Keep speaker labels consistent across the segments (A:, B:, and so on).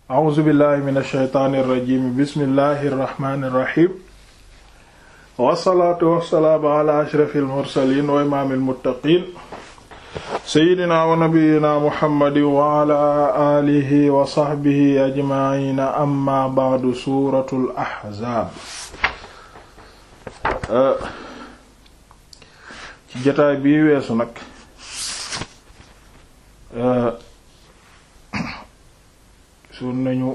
A: a'uuzu billahi min alsheytaani irrajim bismillahi irrahmani irrahim wassalaatu wassalaamu ala ashrafi almursalin wa imaami almuttaqin seydina wa nabiyina muhammadin wa ala alihi wa sahbihi ajmaina amma ba'du suratul ahzaab ci jotaay bii weesu nag sun nañu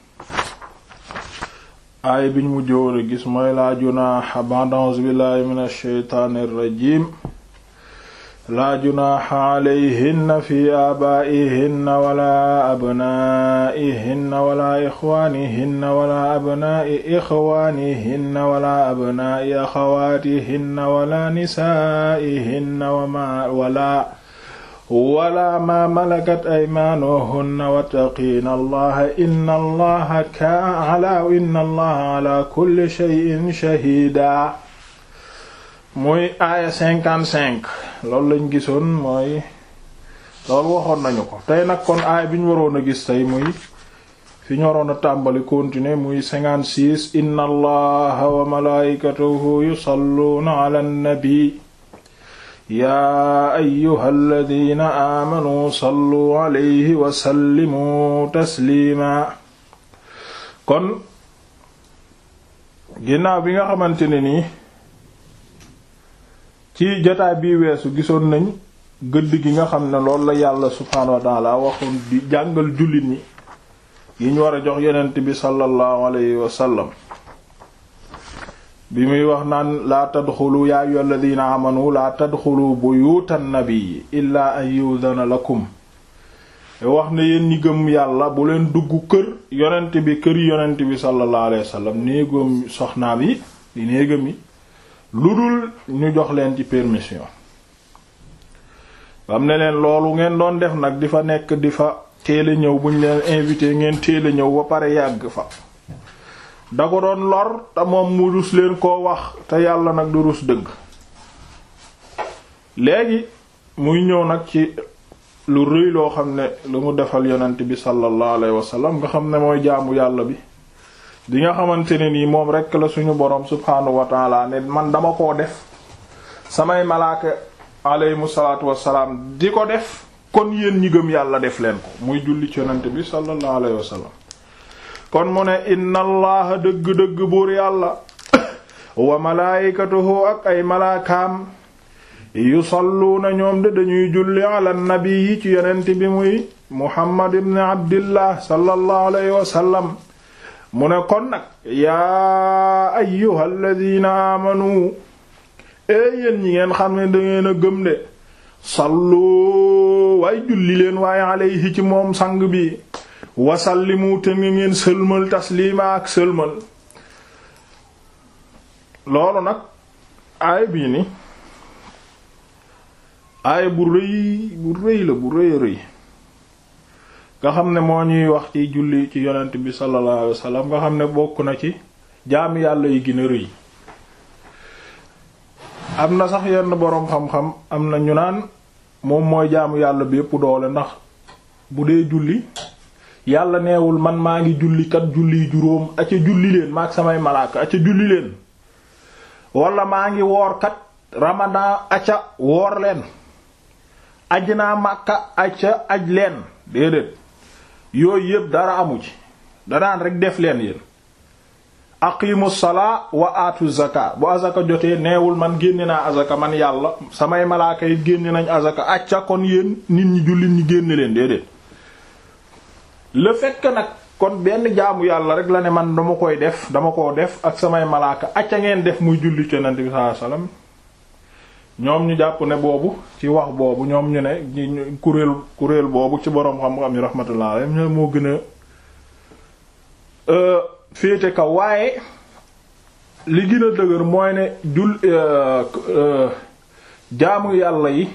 A: aay biñ mu jóor a gis mooy laa junaaxa ba'da a'uuzu billahi min ash-shaytaani ir-rajiim laa junaaxa alayhinna fi aabaa'ihinna wala abnaa'ihinna wala ixwaanihinna wala abnaa'i ixwaanihinna wala abnaa'i axawaatihinna wala nisaa'ihinna wala wala ma malakat aymaanuhunna wattaqiina allaha inna allaha kaana inna allaha ala kulli shay'in shahiida muy aaya cinquante-cinq loolu lañ gisoon mooy loolu waxoon nañu ko tey nag kon aaya bi ñu waroon a gis tey muy fi ñu waroon a tàmbali continuer muy cinquante-six inna allaha wa malaa'ikatahu yusalluuna ala nabi yaa ayyuhal ladina aamanu sallu alayhi wa sallimu tasliima kon ginnaaw bi nga xamante ne nii ci jotaay bii weesu gisoon nañ gëdd gi nga xam ne loolu la yàlla subhaanahu wa taala waxoon di jàngal jullit ñi yi ñu war a jox yonent bi sallallahu alayhi wa sallam bi muy wax naan laa tadxulu yaa ayyuhal ladina amanu laa tadxulu buyutan nabii illaa an yudana lakum wax ne yéen ñi gëm yàlla bu leen dugg kër yonent bi kër yonent bi sallallahu alayhi wasallam néegam soxnaam yi di néegam yi lu dul ñu jox leen ci permission bam ne leen loolu ngeen doon def nag di fa nekk di fa teel a ñëw buñ leen invité ngeen teel a ñëw ba pare yàgg fa da ko doon lor te moom mu rus leen koo wax te yàlla nag du rus dëgg léegi muy ñëw nag ci lu rëy loo xam ne lu mu defal yonent bi sallallahu alayhi wasallam nga xam ne mooy jaamu yàlla bi di nga xamante ne nii moom rekk la suñu boroom subhaanahu wa taala ne man dama koo def samay malaaka alayhimu salaatu wassalaam di ko def kon yéen ñi gëm yàlla def leen ko muy julli ci yonent bi sallallahu alayhi wasallam kon mu ne inna allaha dëgg-dëgg buur yàlla wa malaayikatuhu ak ay malaakaam yusalluuna ñoom de dañuy julli ala nabi yi ci yonent bi muy muhammad ibn abdillah sallallahu alayhi wa sallam mu ne kon nag yaa ayyuhal ladina amanu ee yéen ñi ngeen xam ne dangeen a gëm de sallu waaye julli leen waaye alayhi ci moom sang bi wasallimu te nga ngeen sëlmal taslima ak sëlmal loolu nag aay bii ni aay bu rëy bu rëy la bu rëy rëy nga xam ne moo ñuy wax ci julli ci yonent bi sallallahu alayhi wasallam nga xam ne bokk na ci jaami yàlla yi gën a rëy am na sax yenn boroom xam-xam am na ñu naan moom mooy jaamu yàlla bi yépp doole ndax bu dee julli yàlla neewul man maa ngi julli kat julli juróom aca julli leen maag samay malaaka aca julli leen wala maa ngi woor kat ramadan aca woor leen aj naa màkka aca aj leen déedéet yooyu yépp dara amu ci danaan rek def leen yéen aqimu salaa wa aatu zaka bu azaka jotee neewul man génne naa azaka man yàlla samay malaaka yi génne nañ azaka acca kon yéen nit ñi jullit ñi génne leen déedéet le fait que nag kon benn jaamu yàlla rek la ne man dama koy def dama koo def ak samay malaaka acca ngeen def muy julli ci Yonent bi sallallahu alayhi wasallam ñoom ñu jàpp ne boobu ci wax boobu ñoom ñu ne kuréel kuréel boobu ci boroom xam-xam yi rahmatullah alayhi ñoo moo gën a féete kaw waaye li gën a dëgër mooy ne jul jaamu yàlla yi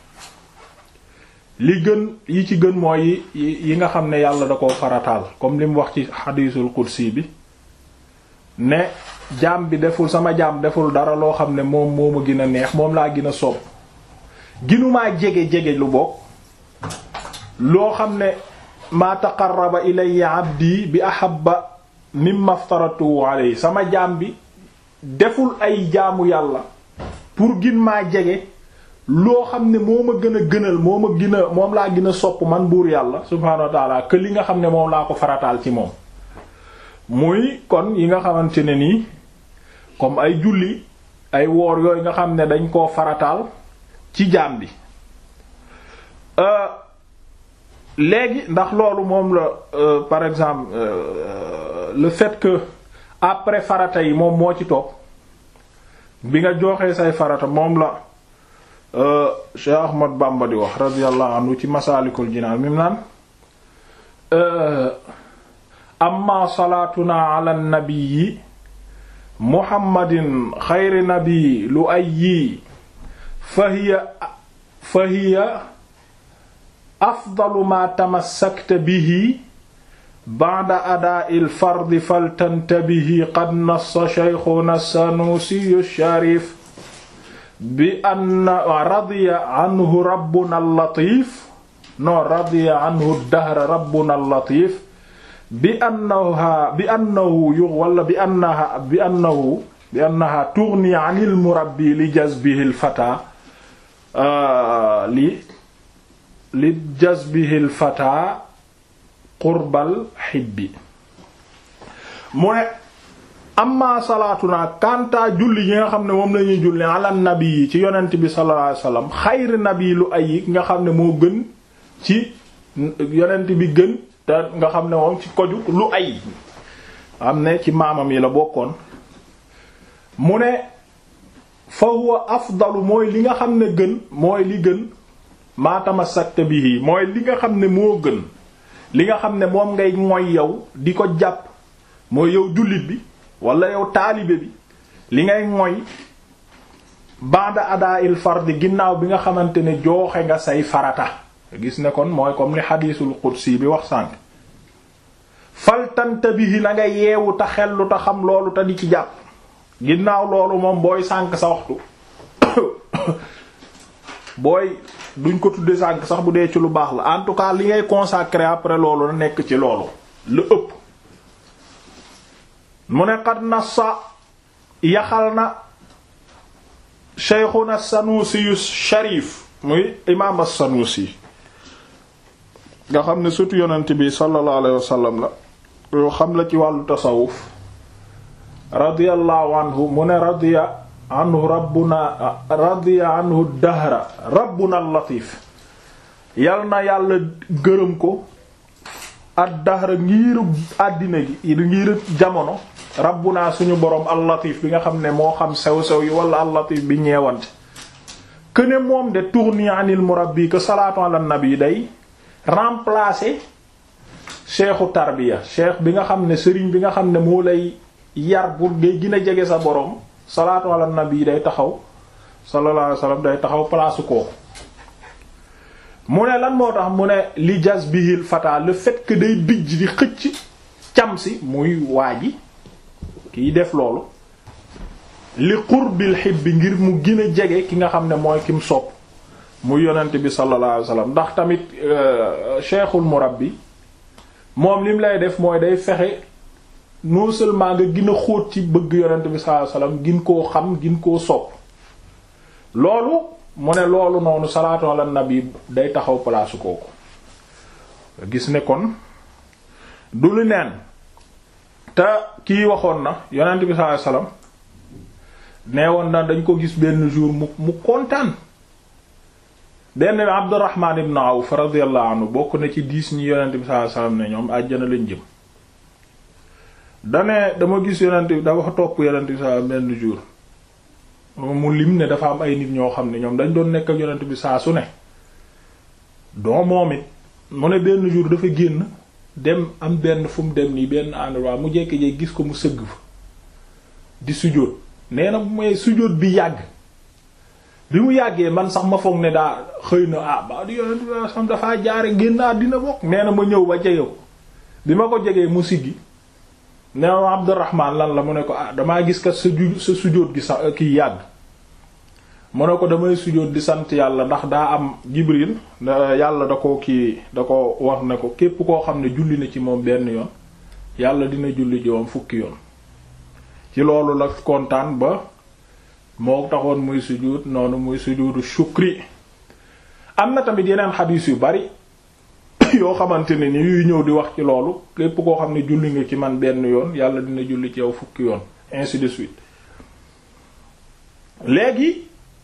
A: li gën yi ci gën mooy yi yi nga xam ne yàlla da koo farataal comme li mu wax ci xadiisul qudsi bi ne jaam bi deful sama jaam deful dara loo xam ne moom moo ma gën a neex moom laa gën a soob ginumaa jege jege lu bokk loo xam ne maa taqarraba ilayya abdi bi ahabba mimma aftaratu alayhi sama jaam bi deful ay jaamu yàlla pour gin maa jege loo xam ne moo ma gën a gënal moo ma gën a moom laa gën a sopp man buur yàlla subhaanahu wa taala que li nga xam ne moom laa ko farataal ci moom muy kon yi nga xamante ne nii comme ay julli ay woor yooyu nga xam ne dañ koo farataal ci jaam bi léegi ndax loolu moom la par exemple le fait que après farata yi moom moo ci topp bi nga joxee say farata moom la Cheikh Ahmad Bamba di wax radiyallahu anhu ci Masaalikul Jinaan mi mu naan amma salaatuna ala nabiyyi muhammadin xayri nabi lu ayyi fahiya fahiya afdalu ma tamassakta bihi ba'da adaa'il fardi faltantabihi qad nassa shaykhuna sanusi sharif bi anna radiya anhu rabbuna al-latif no radiya anhu dahra rabbuna al-latif bi annaha bi annahu yu wala bi annaha bi annahu bi annaha tughni 'anil murabbi li jazbihi al-fata li li jazbihi al-fata qurbal hibbi mu ne amma salaatuna kanta julli yi nga xam ne moom lañuy julli ala nabi yi ci yonent bi sallallahu alayhi wasallam xayri nabi lu ay nga xam ne moo gën ci yonent bi gën te nga xam ne moom ci koju lu ay xam ne ci maamam yi la bokkoon mu ne fa huwa afdalu mooy li nga xam ne gën mooy li gën ma tamassakta bihi mooy li nga xam ne moo gën li nga xam ne moom ngay moy yow di ko jàpp mooy yow jullit bi wala yow taalibe bi li ngay moy ba'da adaa'il fardi ginnaaw bi nga xamante ne jooxe nga say farata gis ne kon mooy comme li xadiisul qudsi bi wax sànq faltanta bihi na nga yeewu te xellu te xam loolu te di ci jàpp ginnaaw loolu moom booy sànq sa waxtu booy duñ ko tudde sànq sax bu dee ci lu baax la en tout cas li ngay consacrer après loolu na nekk ci loolu lu ëpp mu ne qad nassa yaxal na sheykhuna sanusi yu sharif muy imaam as-sanusi nga xam ne surtout yonent bi sallallahu alayhi wa sallam la yoo xam la ci wàllu tasawuf radiyallahu anhu mu ne radiya anhu rabbuna radiya anhu dahra rabbuna al-latif yal na yàlla gërëm ko ad dahra ngiiru àddina gi ngiiru jamono rabbuna suñu boroom al-latif bi nga xam ne moo xam sew-sew yi wala al-latif bi ñeewante que ne moom de tourni anil murabbi que salaatu ala nabi day remplacer cheikhu tarbiya cheikh bi nga xam ne sëriñ bi nga xam ne moo lay yar pour ngay gën a jege sa boroom salaatu ala nabi day taxaw sallallahu alayhi wasallam day taxaw place kooku mu ne lan moo tax mu ne li jazbihil fata le fait que day bijj di xëcc cam si muy waa ji kiy def loolu li qurbil hibbi ngir mu gën a jege ki nga xam ne mooy kim sopp muy yonent bi sallallahu alayhi wasallam ndax tamit cheikhul murabbi moom lim lay def mooy day fexe non seulement nga gën a xóot ci bëgg yonent bi sallallahu alayhi wasallam gin koo xam gin koo sopp loolu mu ne loolu noonu salaatu ala nabi day taxaw palaasu kooku gis ne kon du lu neen te kii waxoon na yonent bi sallallahu alayhi wasallam nee woon na dañ ko gis benn jour mu mu kontaan benn bi Abdurrahman ibn Awf radiyallahu anhu bokk na ci diis ñi yonent bi sallallahu alayhi wasallam ne ñoom àjjana lañ jëm dane dama gis yonent bi dafa topp yonent bi sallallahu benn jour mu lim ne dafa am ay nit ñoo xam ne ñoom dañ doon nekk ak yonent bi saa su ne doo moom it mu ne benn jour dafa génn dem am benn fu mu dem nii benn endroit mu jékki-jékki gis ko mu sëgg fa di sujjóot nee na mooy sujjóot bi yàgg bi mu yàggee man sax ma foog ne daa xëy na ah ba di yonent bi sam dafaa jaare génn dina bokk nee na ma ñëw ba jege ko bi ma ko jegee mu siggi nee na Abdurrahman lan la mu ne ko ah damaa gis kat sa ju sa sujjóot gi sax kiy yàgg mu ne ko damay sujjóot di sant yàlla ndax daa am Jibril yàlla da ko kii da ko wax ne ko képp koo xam ne julli na ci moom benn yoon yàlla dina julli ci moom fukki yoon ci loolu la kontaan ba moo taxoon muy sujjóot noonu muy sujjóotu shukri am na tamit yeneen xadiis yu bari yoo xamante ne ni yuy ñëw di wax ci loolu képp koo xam ne julli nga ci man benn yoon yàlla dina julli ci yow fukki yoon ainsi de suite léegi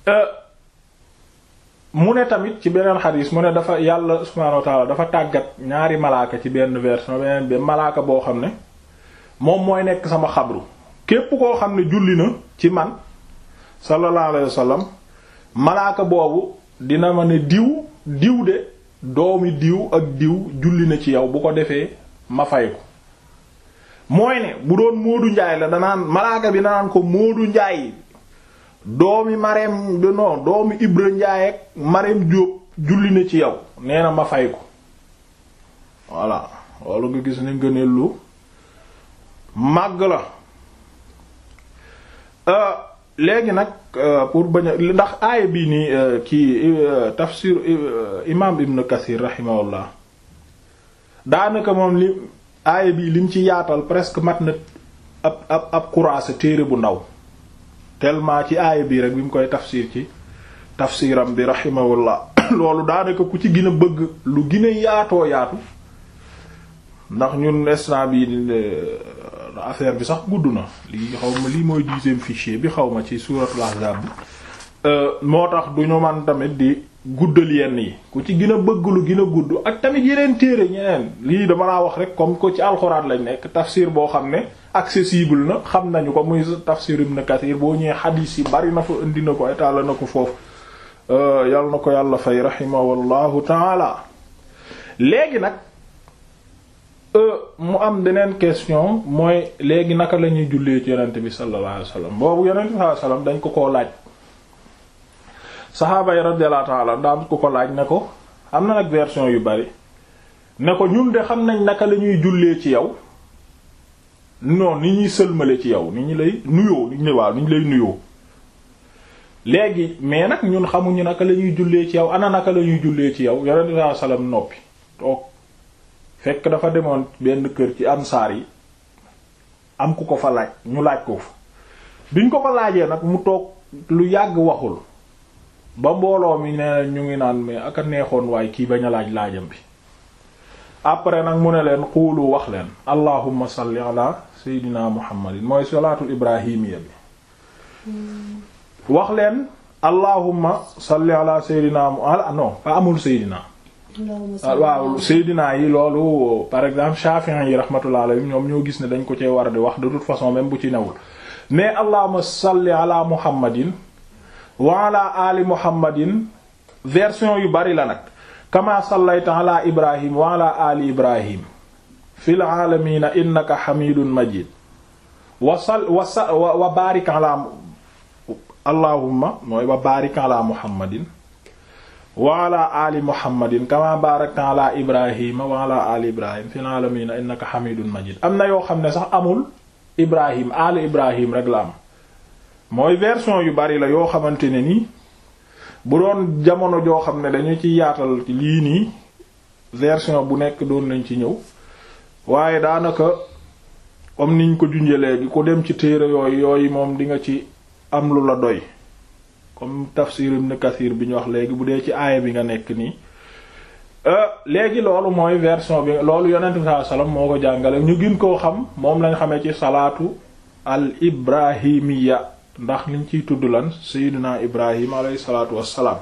A: mu ne tamit ci beneen xadiis mu ne dafa yàlla subhaanahu wa ta'ala dafa tàggat ñaari malaaka ci benn version beneen bi malaaka boo xam ne moom mooy nekk sama xabru képp koo xam ne julli na ci man sallallahu alayhi wa sallam malaaka boobu dina ma ne diw diw de doomi diw ak diw julli na ci yow bu ko defee ma fay ko mooy ne bu doon Moodu Njaay la danaan malaaka bi danaan ko Moodu Njaay doomi Mareem non doomi Ibra Njaay ak Mareem Jóob julli na ci yow nee na ma fay ko voilà loolu nga gis ne ngëneel lu màgg la léegi nag pour bañ a ndax aaya bii nii kii tafsir imaam Ibn Kathir rahimahullah daanaka moom li aaya bii lim ci yaatal presque mat na ab ab ab kuraasa téere bu ndaw tellement ci aaya bii rek bi mu koy tafsir ci tafsiram bi rahimahullah loolu daanaka ku ci gën a bëgg lu gën a yaatoo yaatu ndax ñun instant bi affaire bi sax gudd na lii xaw ma lii mooy dixième fichier bi xaw ma ci suuratul ahzab bi moo tax du ñu man tamit di guddal yenn yi ku ci gën a bëgg lu gën a gudd ak tamit yeneen téere ñeneen lii dama laa wax rek comme ko ci alxuraan lañ nekk tafsir boo xam ne accessible na xam nañu ko muy tafsir Ibn Kathir boo ñëwee xadiis yi bari na fa indi na ko état la na ko foofu yal na ko yàlla fay rahimahullahu taala léegi nag mu am beneen question mooy léegi naka la ñuy jullee ci yonent bi sallallahu alayhi wasallam boobu yonent bi sallallahu alayhi wasallam dañ ko koo laaj saxaaba yi radiyallahu ta'ala daan ko ko laaj ne ko am na nag version yu bari ne ko ñun de xam nañ naka la ñuy jullee ci yow non ni ñuy sëlmale ci yow ni ñu lay nuyoo ni ñu lay waaw ni ñu lay nuyoo léegi mais nag ñun xamuñu naka la ñuy jullee ci yow ana naka la ñuy jullee ci yow yonent bi sallallahu alayhi wasallam noppi toog fekk dafa demoon benn kër ci ansaar yi am ku ko fa laaj ñu laaj ko fa biñ ko ko laajee nag mu toog lu yàgg waxul ba mbooloo mi ne ñu ngi naan mais aka neexoon waaye kii bañ a laaj laajam bi après nag mu ne leen xuulu wax leen allahumma salli ala seydina muhammadin mooy salaatul ibrahimiya bi wax leen allahumma salli ala seydina ala non pas amul seydina waaw Seydina yi loolu par exemple Shafi'i yi rahmatullah alayhim ñoom ñoo gis ne dañ ko cee war di wax de toute façon même bu ci newul mais allahumma salli ala muhammadin wa ala ali muhammadin version yu bari la nag kama sallayta ala ibrahim wa ala ali ibrahim fil alamina innaka hamidun majid wa sal wa sa wa barik ala allahumma mooy wa barik ala muhammadin wa ala ali muhammadin kama barakta ala ibrahima wa ala ali ibrahim fil alamin innaka hamidun majid am na yoo xam ne sax amul ibrahim ali ibrahim rek la am mooy version yu bari la yoo xamante ne ni bu doon jamono joo xam ne dañu ci yaatal lii nii version bu nekk doon nañ ci ñëw waaye daanaka comme niñ ko junjee léegi ku dem ci téere yooyu yooyu moom di nga ci am lu la doy comme tafsir ibn Kathir bi ñu wax léegi bu dee ci aaya bi nga nekk nii léegi loolu mooy version bi loolu yonent bi sallallahu alayhi wasallam moo ko jàngale ñu gën koo xam moom lañ xamee ci salaatu al ibrahimiya ndax liñ ciy tudd lan sayyidina ibrahim alayhi salaatu wassalaam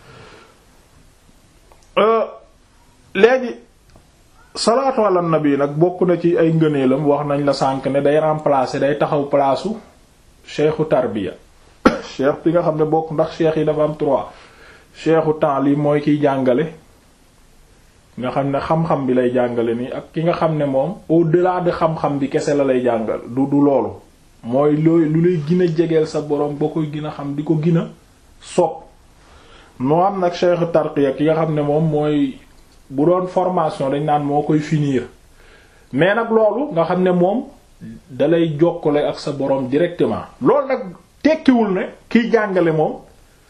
A: léegi salaatu ala nabi nag bokk na ci ay ngëneelam wax nañ la sànk ne day remplacer day taxaw palaasu cheikhu tarbiya cheikh bi nga xam ne bokk ndax cheikh yi dafa am trois cheikhu ta'lim mooy kiy jàngale nga xam ne xam-xam bi lay jàngale nii ak ki nga xam ne moom au-delà de xam-xam bi kese la lay jàngal du du loolu mooy looy lu lay gën a jegeel sa borom boo koy gën a xam di ko gën a sopp moo am nag cheikhu tarqiya ki nga xam ne moom mooy bu doon formation dañ naan moo koy finir mais nag loolu nga xam ne moom dalay jokkale ak sa borom directement loolu nag tekkiwul ne kiy jàngale moom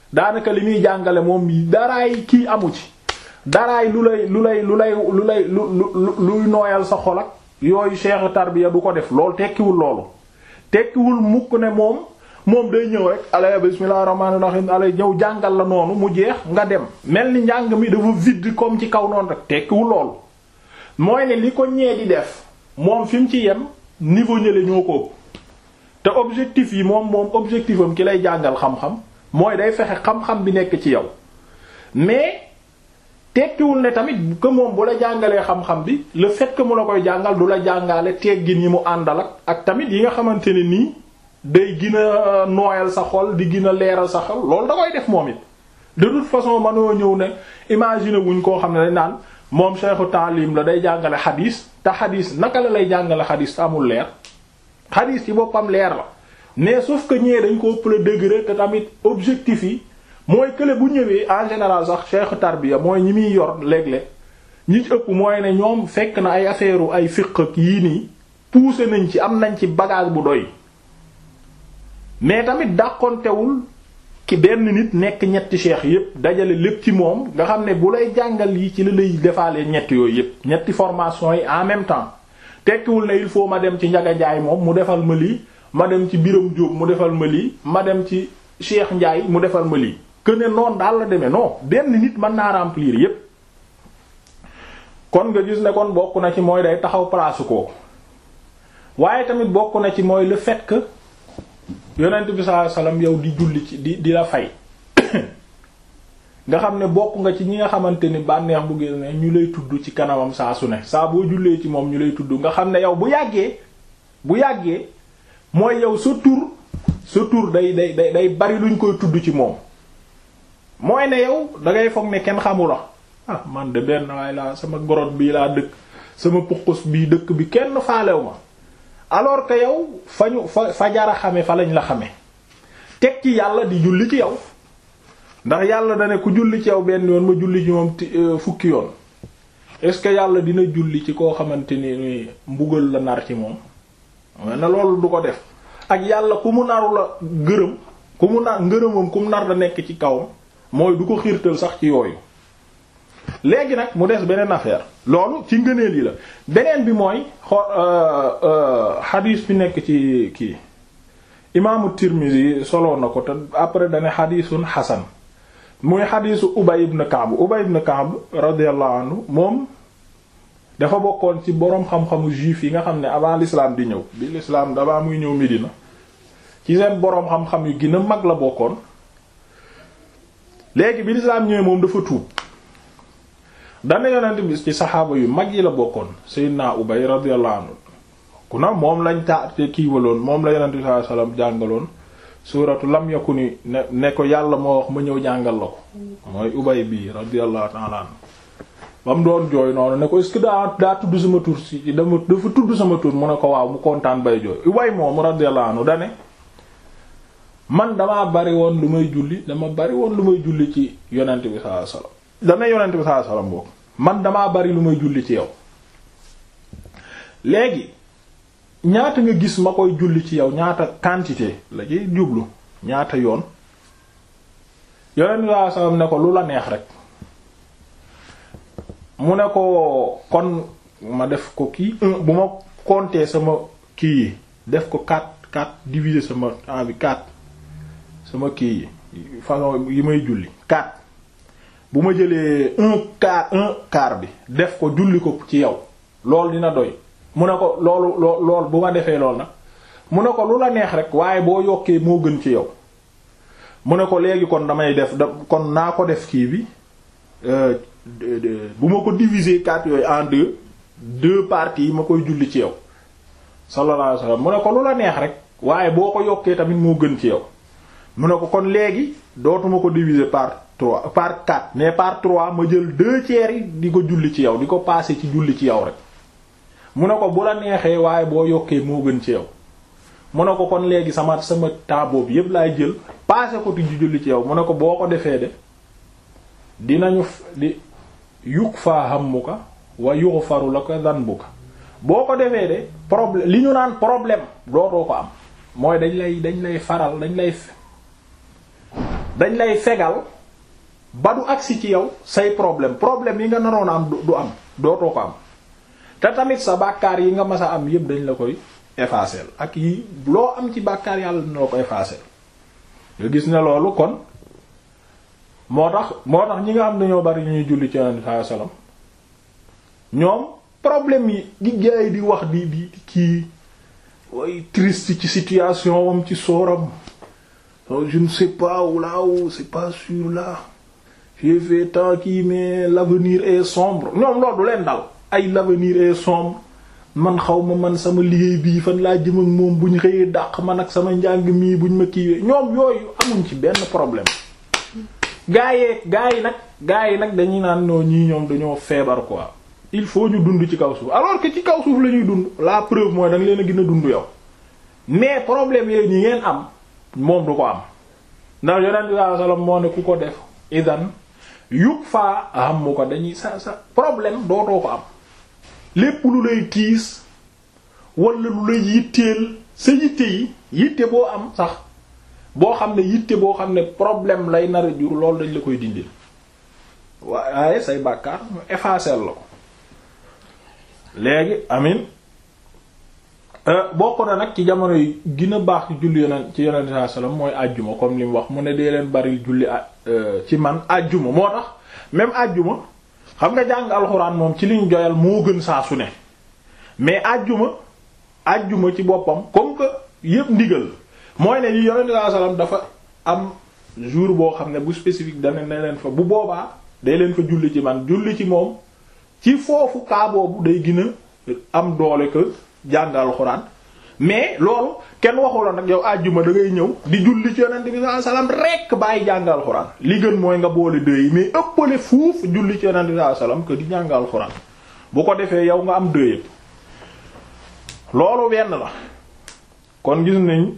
A: daanaka li muy jàngale moom daraay kii amu ci daraay lu lay lu lay lu lay lu lay lu lu luy nooyal sa xol ak yooyu cheikh tarbiya du ko def loolu tekkiwul loolu tekkiwul mukk ne moom moom day ñëw rek alay bismillahir rahmanir rahim alay ñëw jàngal la noonu mu jeex nga dem mel ni njàng mi dafa vide comme ci kaw noonu rek tekkiwul loolu mooy ne li ko ñee di def moom fi mu ci yem niveau ñële ñoo ko ëpp te objectif yi moom moom objectif am ki lay jàngal xam-xam mooy day fexe xam-xam bi nekk ci yow mais tekkiwul ne tamit que moom bu la jàngalee xam-xam bi le fait que mu la koy jàngal du la jàngale teggin yi mu àndal ak ak tamit yi nga xamante ne nii day gën a nooyal sa xol di gën a leeral sa xol loolu da koy def moom it de toute façon mënoo ñëw ne imaginer wuñ koo xam ne dañ naan moom cheikhu taalim la day jàngale xadiis te xadiis naka la lay jàngale xadiis te amul leer xadiis ci boppam leer la mais sauf que ñee dañ ko ëpp le degré te tamit objectif yi mooy kële bu ñëwee en général sax cheikh tarbiya mooy ñi muy yor léeg-léeg ñi ci ëpp mooy ne ñoom fekk na ay affaire ay fiq ak yii nii poussé nañ ci am nañ ci bagage bu doy mais tamit dàqontewul ki benn nit nekk ñetti cheikh yépp dajale lépp ci moom nga xam ne bu lay jàngal yi ci la lay defaale ñetti yooyu yépp ñetti formation yi en même temps tekkiwul ne il faut ma dem ci Njaga Njaay moom mu defal ma lii ma dem ci Biram Jóob mu defal ma lii ma dem ci Cheikh Njaay mu defal ma lii que ne noonu daal la demee non benn nit mën naa remplir yépp kon nga gis ne kon bokk na ci mooy day taxaw place kooku waaye tamit bokk na ci mooy le fait que yonent bi sallallahu alayhi wasallam yow di julli ci di di la fay nga xam ne bokk nga ci ñi nga xamante ni bànneex bu génne ñu lay tudd ci kanamam saa su ne saa boo jullee ci moom ñu lay tudd nga xam ne yow bu yàggee bu yàggee mooy yow sa tur sa tur day day day day bari luñ koy tudd ci moom mooy ne yow dangay foog ne kenn xamula ah man de benn waay laa sama gorot bii laa dëkk sama puqus bii dëkk bi kenn faalew ma alors que yow fa ñu fa fa jara xame fa lañ la xame teg ci yàlla di julli ci yow ndax yàlla da ne ku julli ci yow benn yoon ma julli ci moom fukki yoon est-ce que yàlla dina julli ci koo xamante ni mbugal la nar ci moom na loolu du ko def ak yàlla ku mu naru la gërëm ku mu nar ngërëmam ku mu nar da nekk ci kawam mooy du ko xiirtal sax ci yooyu léegi nag mu des beneen affaire loolu ci ngëneel yi la beneen bi mooy xo xadiis bi nekk ci kii imaamu Tirmizi solo na ko te après dane xadiisun xasan muy xadiisu Ubay ibn Ka'b Ubay ibn Ka'b radiyallahu anhu moom dafa bokkoon ci boroom xam-xamu juif yi nga xam ne avant l'islam di ñëw bi l'islam daba muy ñëw Medina ci seen boroom xam-xam yu gën a mag la bokkoon léegi bi l'islam ñëwee moom dafa tuub dana yonent bi ci saxaaba yu mag yi la bokkoon Seydina Ubay radiyallahu anhu ku na moom lañ ta te kiiwaloon moom la yonent bi sallallahu alayhi wasallam jàngaloon suuratu lam yakuni ne ne ko yàlla moo wax ma ñëw jàngal la ko mooy Ubay bi radiyallahu ta'ala anhu ba mu doon jooy noonu ne ko est-ce que daa daa tudd sama tur si dama dafa tudd sama tur mu ne ko waaw mu kontaan bay jooy Ubay moom radiyallahu anhu dane man damaa bari woon lu may julli dama bari woon lu may julli ci yonent bi sallallahu alayhi wasallam dana yonent bi sallallahu alayhi wasallam boobu man damaa bari lu may julli ci yow léegi ñaata nga gis ma koy julli ci yow ñaata quantité la ci jublu ñaata yoon yonent bi sallallahu alayhi wasallam ne ko lu la neex rek mu ne ko kon ma def ko kii bu ma compter sama kii yi def ko quatre quatre diviser sama temps bi quatre sama kii yi façon yi may julli quatre bu ma jëlee un quart un quart bi def ko julli ko ci yow loolu dina doy mu ne ko loolu loo lool bu ma defee lool nag mu ne ko lu la neex rek waaye boo yokkee moo gën ci yow mu ne ko léegi kon damay def da kon naa ko def kii bi bu ma ko diviser quatre yooyu en deux deux parties yi ma koy julli ci yow sallallahu alayhi wasallam mu ne ko lu la neex rek waaye boo ko yokkee tamit moo gën ci yow mu ne ko kon léegi dootuma ko diviser par trois par quatre mais par trois ma jël deux tiers yi di ko julli ci yow di ko passer ci julli ci yow rek mu ne ko bu la neexee waaye boo yokkee moo gën ci yow mu ne ko kon léegi sama sama temps boobu yépp laay jël passer ko ci julli ci yow mu ne ko boo ko defee de dinañu di yukk faa hammuka wa yughfaru laka dhanbuka boo ko defee de problème li ñu naan problème dootoo ko am mooy dañ lay dañ lay faral dañ lay dañ lay fegal ba du agsi ci yow say problème problème yi nga naroon a am du am dootoo ko am te tamit sa bàkkaar yi nga mas a am yépp dañ la koy effacer ak yi loo am ci bàkkaar yàlla dina la ko effacer nga gis ne loolu kon moo tax moo tax ñi nga xam dañoo bari ñuy julli ci Yonent sallallahu alayhi wasallam ñoom problème yi di gaay di wax di di kii way triste ci situation wam ci sooram je ne sais pas où là où c'est pas sûr là j'ai fait tant kii mais l'avenir est sombre ñoom loolu du leen dal ay l'avenir est sombre man xaw ma man sama liggéey bii fan laa jëm ak moom bu ñu xëyee dàq man ak sama njàng mii bu ñu ma kiiwee ñoom yooyu amuñ ci benn problème gaa yee gaa yi nag gaa yi nag dañuy naan noo ñii ñoom dañoo feebar quoi il faut ñu dund ci kaw suuf alors que ci kaw suuf la ñuy dund la preuve mooy da nga leen a gën a dund yow mais problème yooyu ñi ngeen am moom du ko am ndax yonent bi sallallahu alayhi wasallam moo ne ku ko def idan yug faa am mu ko dañuy sa sa problème dootoo ko am lépp lu lay tiis wala lu lay yitteel sa yitte yi yitte boo am sax boo xam ne yitte boo xam ne problème lay nar a jur loolu dañ la koy dindil waaye say bàkkaar mu effacer la ko léegi amin bokk na nag ci jamono yi gën a baax ci julli yonent ci yonent sallallahu alayhi wasallam mooy àjjuma comme li mu wax mu ne dee leen baril julli ci man àjjuma moo tax même àjjuma xam nga jàng alxuraan moom ci liñ joyal moo gën saa su ne mais àjjuma àjjuma ci boppam comme que yépp ndigal mooy ne yi yonent sallallahu alayhi wasallam dafa am jour boo xam ne bu spécifique dana ne leen fa bu boobaa day leen fa julli ci man julli ci moom ci foofu kaa boobu day gën a am doole que jàng alxuraan mais loolu kenn waxu la nag yow àjjuma da ngay ñëw di julli ci yonent bi sallallahu alayhi wasallam rekk bàyyi jàng alxuraan li gën mooy nga boole deux yi mais ëppale fuuf julli ci yonent bi sallallahu alayhi wasallam que di jàng alxuraan bu ko defee yow nga am deux yëpp loolu wenn la kon gis nañ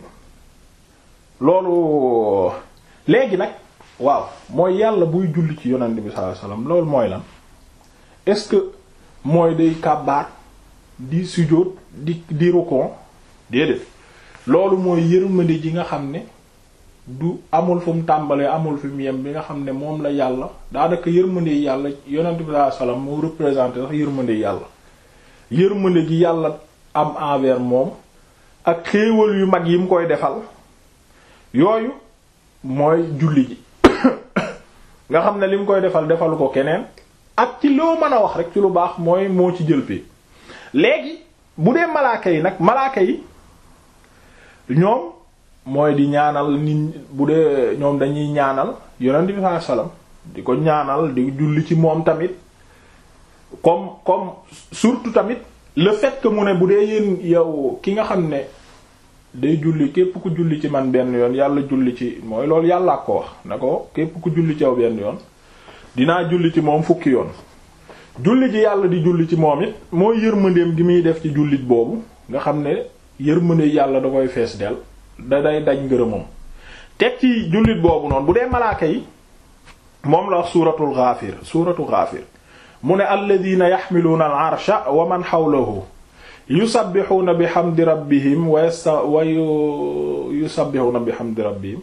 A: loolu léegi nag waaw mooy yàlla buy julli ci yonent bi sallallahu alayhi wasallam loolu mooy lan est-ce que mooy day kàbbaar di sujjóot di di rukon déedéet loolu mooy yërmande ji nga xam ne du amul fu mu tàmbalee amul fi mu yem bi nga xam ne moom la yàlla daanaka yërmande yàlla yonent bi sallallahu alayhi wasallam moo représenté sax yërmande yàlla yërmande gi yàlla am envers moom ak xéewal yu mag yi mu koy defal yooyu mooy julli ji nga xam ne li mu koy defal defalu ko keneen ak ci loo mën a wax rek ci lu baax mooy moo ci jël pee léegi bu dee malaaka yi nag malaaka yi ñoom mooy di ñaanal nit bu dee ñoom dañuy ñaanal yonent bi sallallahu alayhi wasallam di ko ñaanal di julli ci moom tamit comme comme surtout tamit le fait que mu ne bu dee yéen yow ki nga xam ne day julli képp ku julli ci man benn yoon yàlla julli ci mooy loolu yàlla ko wax na ko képp ku julli ci yow benn yoon dinaa julli ci moom fukki yoon julli ji yàlla di julli ci moom it mooy yërmandeem gi muy def ci jullit boobu nga xam ne yërmande yàlla da koy fees del da day daj ngërëmam teg ci jullit boobu noonu bu dee malaaka yi moom la wax suuratul Ghaafir suuratu Ghaafir mu ne alladina yaxmiluuna al arsha wa man xawlahu yusabbixuuna bi xamdi rabbihim wa yasta wa yusabbixuuna bi xamdi rabbihim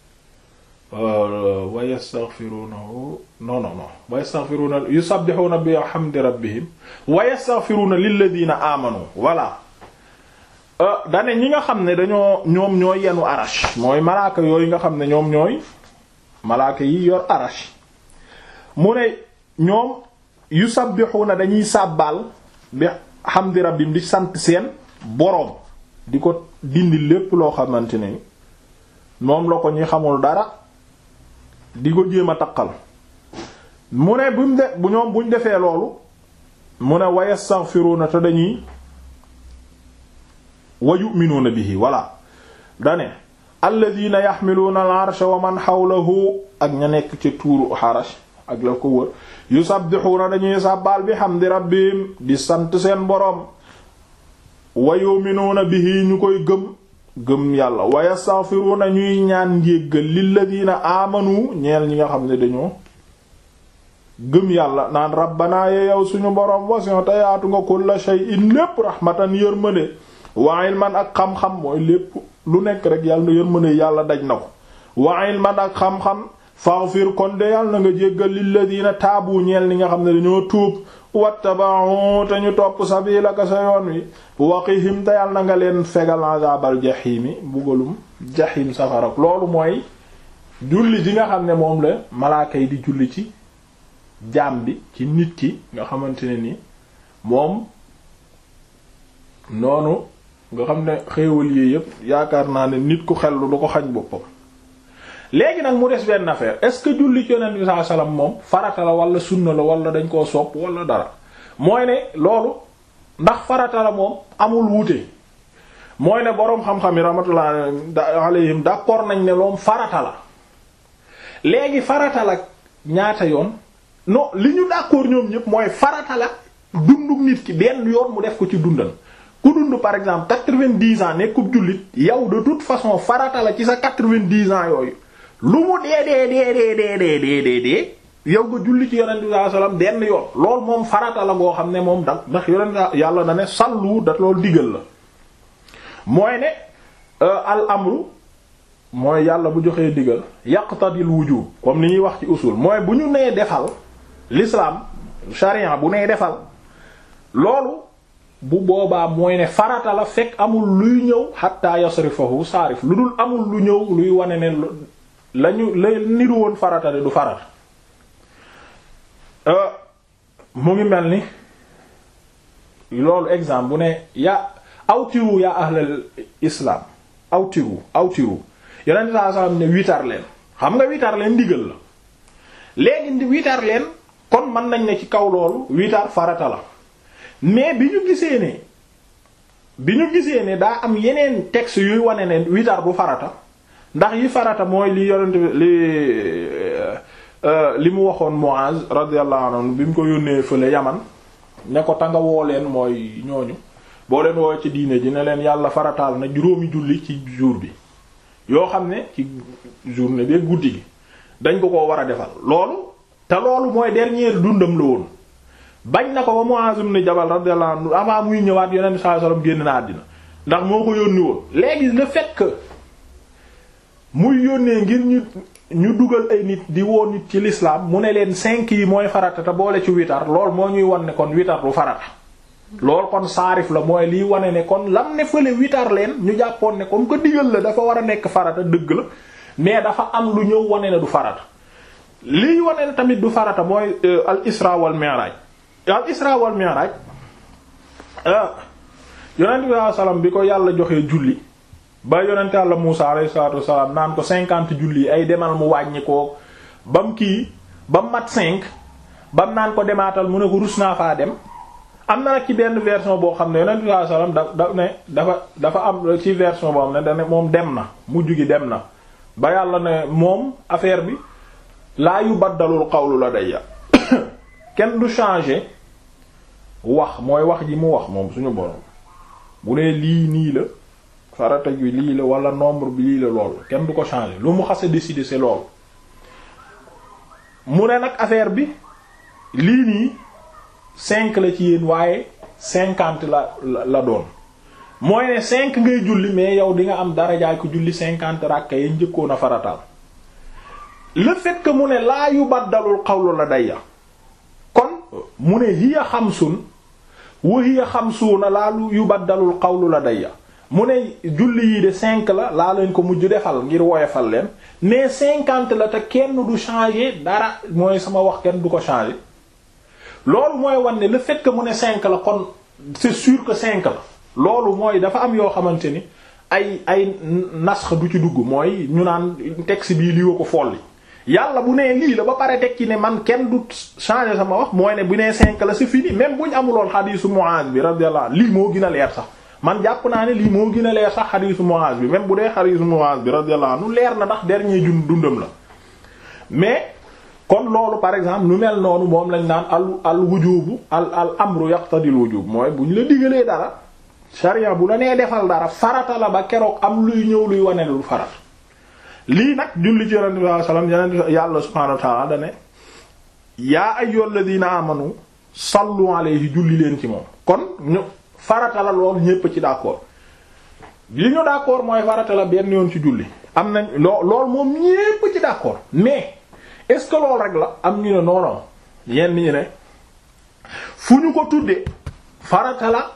A: wa yastaghfirunahu non non non wa yastaghfiruna yusabbihuna bi hamdi rabbihim wa yastaghfiruna lilladhina amanu voilà dane ñi nga xam ne dañoo ñoom ñooy yenu arash mooy malaaka yooyu nga xam ne ñoom ñooy malaaka yi yor arash mu ne ñoom yusabbihuna dañuy sàbbaal bi hamdi rabbihim di sant seen boroom di ko dindi lépp loo xamante ne moom la ko ñi xamul dara di ko jéem a taqal mu ne bu mu de bu ñoom buñ defee loolu mu ne wa yastaghfiruna te dañuy wa yu'minuna bihi walla dane alladhina yaxmiluuna al arsha wa man xawlahu ak ña nekk ci tuuru xarash ak la ko wër yusabbixuuna dañuy sàbbaal bi hamdi rabbihim di sant seen boroom wa yu'minuuna bihi ñu koy gëm gëm yàlla wa yastaghfiruna ñuy ñaan njéggal lilladina amanu ñeel ñi nga xam ne dañoo gëm yàlla naan rabbana ye yow suñu boroom wasi'ta te yaatu nga kulla shay'in lépp rahmatan yërmande wa ilman ak xam-xam mooy lépp lu nekk rek yàlla yërmande yàlla daj na ko wa ilman ak xam-xam faghfir kon de yàlla na nga jéggal lilladina taabu ñeel ni nga xam ne dañoo tuub wattaba'u te ñu topp sabilaka sa yoon wi waqihim te yàlla na nga leen fegal azabal jahimi bugalum jahim safarak loolu mooy julli ji nga xam ne moom la malaaka yi di julli ci jaam bi ci nit ki nga xamante ne ni moom noonu nga xam ne xéewal yi yépp yaakaar naa ne nit ku xellu du ko xañ boppam léegi nag mu des benn affaire est-ce que julli ci yonent bi sallallahu alayhi wasallam moom farata la wala sunna la wala dañ koo sopp wala dara mooy ne loolu ndax farata la moom amul wuute mooy ne boroom xam-xam yi rahmatullah alayhim d'accord nañ ne loom farata la léegi farata la ñaata yoon non li ñu d'accord ñoom ñëpp mooy farata la dundu nit ki benn yoon mu def ko ci dundal ku dund par exemple quatre-vingt-dix ans nekkub jullit yow de toute façon farata la ci sa quatre-vingt-dix ans yooyu lu mu dee dee dee dee dee dee dee dee dee yow nga julli ci yonent bi sallallahu alayhi wasallam benn yoon loolu moom farata la boo xam ne moom da ndax yonent yàlla da ne sallu da loolu digal la mooy ne al amru mooy yàlla bu joxee digal yaqtadil wujub comme ni ñuy wax ci usul mooy bu ñu nee defal l'islam sharia bu nee defal loolu bu boobaa mooy ne farata la fekk amul luy ñëw hatta yasrifahu saarif lu dul amul lu ñëw luy wane ne lañu la niru woon farata de du farata mu ngi mel ni loolu exemple bu ne yaa awtiru yaa ahlal islam awtiru awtiru yonent saa sallam ne witar leen xam nga witar leen ndigal la léegi witar leen kon mën nañ ne ci kaw loolu witar farata la mais bi ñu gisee ne bi ñu gisee ne daa am yeneen texte yuy wane ne witar bu farata ndax yi farata mooy li yonent li li mu waxoon Muaz radiyallahu anhu bi mu ko yónnee fële Yaman ne ko tanga woo leen mooy ñooñu boo leen woo ci diine ji ne leen yàlla farataal na juróomi julli ci jour bi yoo xam ne ci journée bi guddi gi dañ ko ko war a defal loolu te loolu mooy dernier dundam la woon bañ na ko ba Muaz ibn Jabal radiyallahu anhu avant muy ñëwaat yonent sallallahu alayhi wasallam génn na àddina ndax moo ko yónni woon léegi le fait que muy yónnee ngir ñu ñu dugal ay nit di woo nit ci l'islam mu ne leen cinq yi mooy farata te boole ci witar lool moo ñuy wan ne kon witar du farata lool kon saarif la mooy liy wane ne kon lam ne fële witar leen ñu jàppoon ne comme que digal la dafa war a nekk farata dëgg la mais dafa am lu ñëw wane ne du farata liy wane ne tamit du farata mooy al isra wal mi'raj al isra wal mi'raj yonent bi sallam bi ko yàlla joxee julli ba yonent yàlla Muusa alayhi salaatu wassalaam naan ko cinquante julli ay demal mu wàññi ko bam kii bam mat cinq bam naan ko demaatal mu ne ko rus naa faa dem am na nag ci benn version boo xam ne yonent bi sallallahu alayhi wasallam da da ne dafa dafa am ci version boo xam ne da ne moom dem na mujj gi dem na ba yàlla ne moom affaire bi laa yu baddalul qawlu ladayya kenn du changer wax mooy wax ji mu wax moom suñu borom bu dee lii nii la farata gi lii la wala nombre bi lii la lool kenn du ko changer lu mu xase décider c'est lool mu ne nag affaire bi lii nii cinq la ci yéen waaye cinquante la la doon mooy ne cinq ngay julli mais yow di nga am darajaay ko julli cinquante rakka ya njëkkoon a farataal le fait que mu ne laa yu baddalul xawlu la dayya kon mu ne hiya xamsun wa hiya xamsuuna laa yu baddalul xawlu la dayya mu ne julli yi de cinq la laa leen ko mujj defal ngir woyofal leen mais cinquante la te kenn du changer dara mooy sama wax kenn du ko changer loolu mooy wan ne le fait que mu ne cinq la kon c'est sûr que cinq la loolu mooy dafa am yoo xamante ni ay ay nasx du ci dugg mooy ñu naan texte bii lii wa ko folli yàlla bu nee lii la ba pare teg ci ne man kenn du changer sama wax mooy ne bu nee cinq la c'est fini même bu ñu amuloon xadiisu Muaz bi radiyallahu lii moo gën a leer sax man jàpp naa ne lii moo gën a leer sax xadiisu Muaz bi même bu dee xadiisu Muaz bi radiyallahu anhu leer na ndax dernier jun dundam la mais kon loolu par exemple lu mel noonu moom lañ naan al al wujubu al al amru yaqtadil wujub mooy bu ñu la digalee dara sharia bu la nee defal dara farata la ba keroog am luy ñëw luy wane lu farat lii nag julli ci yonente bi sallallahu alayhi wasallam yonente yàlla subhanahu wa ta'ala dane yaa ayyuhal ladina amanu sallu alayhi julli leen ci moom kon ñu farata la lool ñépp ci d'accord li ñu d'accord mooy farata la benn yoon ci julli am nañ loo loolu moom ñépp ci d'accord mais est-ce que loolu rek la am ñu ne non non yenn ñi ne fu ñu ko tuddee farata la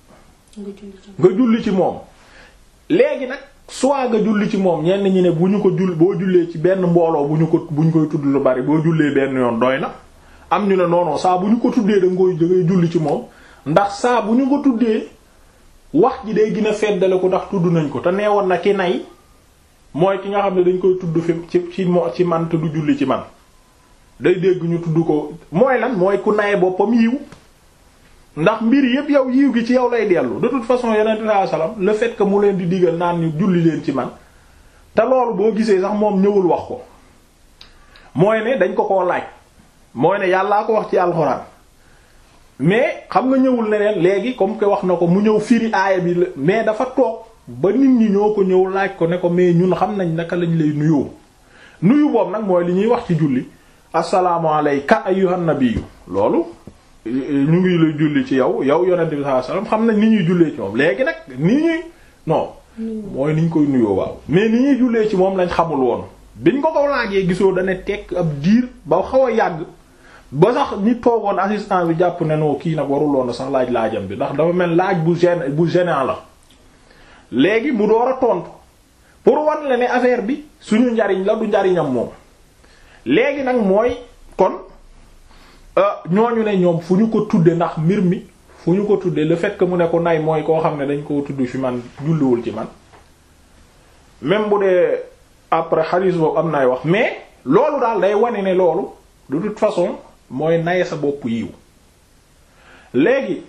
A: nga julli ci moom léegi nag soit nga julli ci moom ñenn ñi ne bu ñu ko jull boo jullee ci benn mbooloo bu ñu ko bu ñu koy tudd lu bari boo jullee benn yoon doy na am ñu ne non non saa bu ñu ko tuddee da nga koy da ngay julli ci moom ndax saa bu ñu ko tuddee wax ji day gën a feddale ko ndax tudd nañ ko te neewoon na ki nay mooy ki nga xam ne dañ koy tudd fi ci ci mo ci man te du julli ci man day dégg ñu tudd ko mooy lan mooy ku naye boppam yiw ndax mbir yépp yow yiw gi ci yow lay dellu de toute façon yonent sallallahu alayhi wasallam le fait que mu leen di digal naan ñu julli leen ci man te loolu boo gisee sax moom ñëwul wax ko mooy ne dañ ko koo laaj mooy ne yàllaa ko wax ci alxuraan mais xam nga ñëwul ne leen léegi comme que wax na ko mu ñëw firi aaya bi la mais dafa toog ba nit ñi ñoo ko ñëw laaj ko ne ko mais ñun xam nañ naka lañ lay nuyoo nuyu boobu nag mooy li ñuy wax ci julli assalaamu alayka ayyuhan nabiyyu loolu ñu ngi lay julli ci yow yow yonent bi sallallahu alayhi wasallam xam nañ ni ñuy jullee ci moom léegi nag ni ñuy non mooy ni ñu koy nuyoo waaw mais ni ñuy jullee ci moom lañ xamul woon biñ ko ko laajee gisoo dana tekk ab diir ba xaw a yàgg ba sax ñi toogoon assistant bi jàpp ne noo kii nag waruloon sax laaj laajam bi ndax dafa mel laaj bu gêne bu gênant la léegi mu door a tontu pour wan la ne affaire bi suñu njariñ la du njariñam moom léegi nag mooy kon ñooñu ne ñoom fu ñu ko tudde ndax mbir mi fu ñu ko tudde le fait que mu ne ko nay mooy koo xam ne dañ koo tudd fi man julliwul ci man même bu dee après xalis boobu am nay wax mais loolu daal day wane ne loolu de toute façon mooy naye sa bopp yiw léegi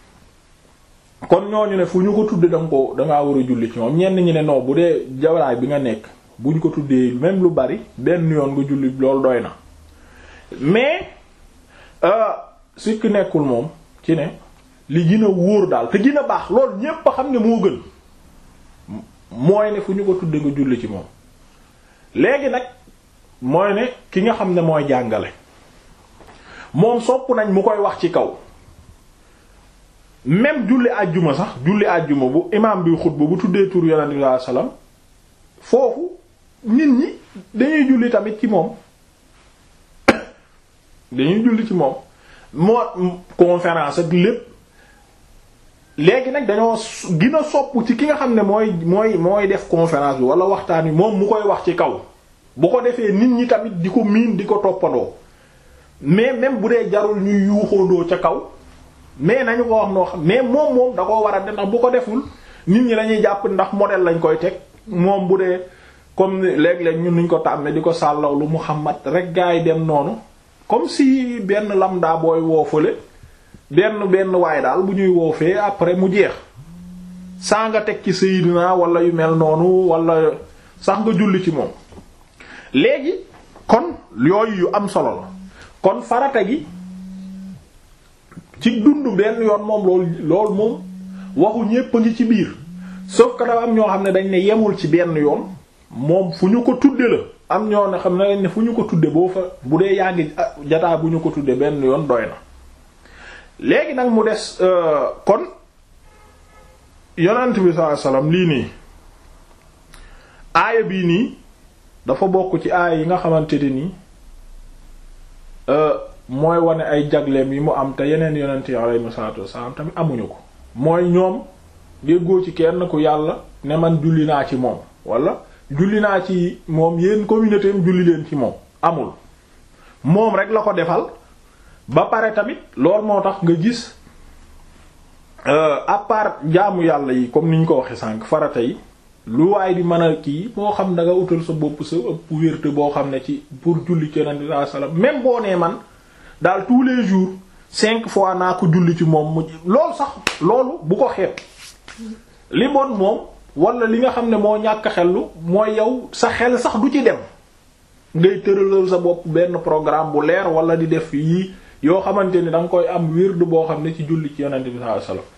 A: kon ñooñu ne fu ñu ko tudde danga ko dangaa war a julli ci moom ñenn ñi ne non bu dee jawlaay bi nga nekk buñ ko tuddee même lu bari benn yoon nga julli loolu doy na mais sikki nekkul moom ci ne li gën a wóor daal te gën a baax loolu ñépp a xam ne moo gën mooy ne fu ñu ko tudde nga julli ci moom léegi nag mooy ne ki nga xam ne mooy jàngale moom sopp nañ mu koy wax ci kaw même julli àjjuma sax julli àjjuma bu imaam bi xutba bu tuddee tur yonent bi sallallahu alayhi wasallam foofu nit ñi dañuy julli tamit ci moom dañuy julli ci moom moo conférence ak lépp léegi nag dañoo gën a sopp ci ki nga xam ne mooy mooy mooy def conférence bi wala waxtaan wi moom mu koy wax ci kaw bu ko defee nit ñi tamit di ko miin di ko toppandoo mais même bu dee jarul ñuy yuuxoondoo ca kaw mais nañu ko wax noo xam mais moom moom da koo war a def ndax bu ko deful nit ñi lañuy jàpp ndax modèle lañ koy teg moom bu dee comme léeg-léeg ñun nuñ ko tàmmee di ko sàllawlu Muhammad rek gaa yi dem noonu comme si benn lamda booy woofale benn benn waay daal bu ñuy woofee après mu jeex saa nga teg ci Seydina wala yu mel noonu wala sax nga julli ci moom léegi kon yooyu yu am solo la kon farata gi ci dund benn yoon moom loolu loolu moom waxu ñépp a ngi ci biir sauf que dafa am ñoo xam ne dañ ne yemul ci benn yoon moom fu ñu ko tudde la am ñoo ne xam ne dañ ne fu ñu ko tudde boo fa bu dee yaa ngi jataa bu ñu ko tudde benn yoon doy na léegi nag mu des kon yonent bi sallallahu alayhi wasallam lii nii aaya bii nii dafa bokk ci aaya yi nga xamante ne nii mooy wane ay jagleem yi mu am te yeneen yonent yi alayhi salaatu wasallam tamit amuñu ko mooy ñoom déggoo ci kenn ku yàlla ne man julli naa ci moom wala julli naa ci moom yéen communauté am julli leen ci moom amul moom rek la ko defal ba pare tamit loolu moo tax nga gis à part jaamu yàlla yi comme ni ñu ko waxe sànq farata yi lu waay di mën a kii moo xam da nga utal sa bopp sa ëpp wérte boo xam ne ci pour julli ci yonent bi sallallahu alayhi wasallam même boo nee man daal tous les jours cinq fois naa ko julli ci moom mu loolu sax loolu bu ko xeeb li bon moom wala li nga xam ne moo ñàkk xellu mooy yow sa xel sax du ci dem ngay tëralal sa bopp benn programme bu leer wala di def yii yoo xamante ni da nga koy am wird boo xam ne ci julli ci yonent bi sallallahu alayhi wasallam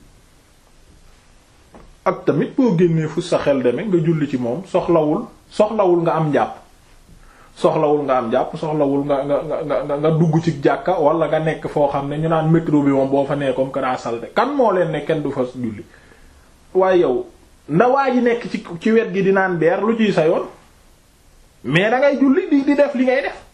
A: ak tamit boo génnee fu sa xel demee nga julli ci moom soxlawul soxlawul nga am njàpp soxlawul nga am jàpp soxlawul nga nga nga nga dugg ci jàkka wala nga nekk foo xam ne ñu naan métro bi moom boo fa nee comme que daa salte kan moo leen ne kenn du fa julli waaye yow na waa ji nekk ci ci wet gi di naan beer lu ciy sa yoon mais da ngay julli di di def li ngay def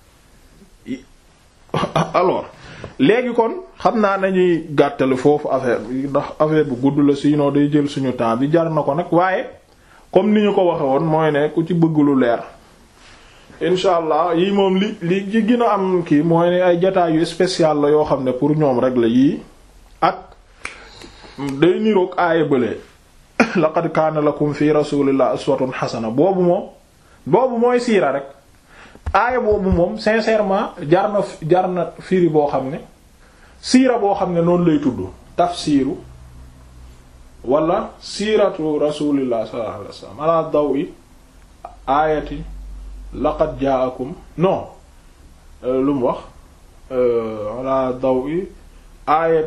A: alors léegi kon xam naa nañuy gàttale foofu affaire bi ndax affaire bu gudd la sinon day jël suñu temps bi jar na ko nag waaye comme ni ñu ko waxe woon mooy ne ku ci bëgg lu leer incha allah yii moom li li ci gën a am kii mooy ne ay jataay yu spécial la yoo xam ne pour ñoom rek la yii ak day niroog aaya bële laqad kaana lakum fi rasulillah uswatun hasana boobu moom boobu mooy siira rek aaya boobu moom sincèrement jar na jar na firi boo xam ne siira boo xam ne noonu lay tudd tafsiru wala siiratu rasulillah sallallahu alayhi wasallam ala dawi aayati laqad jaakum non lu mu wax ala dawi aayat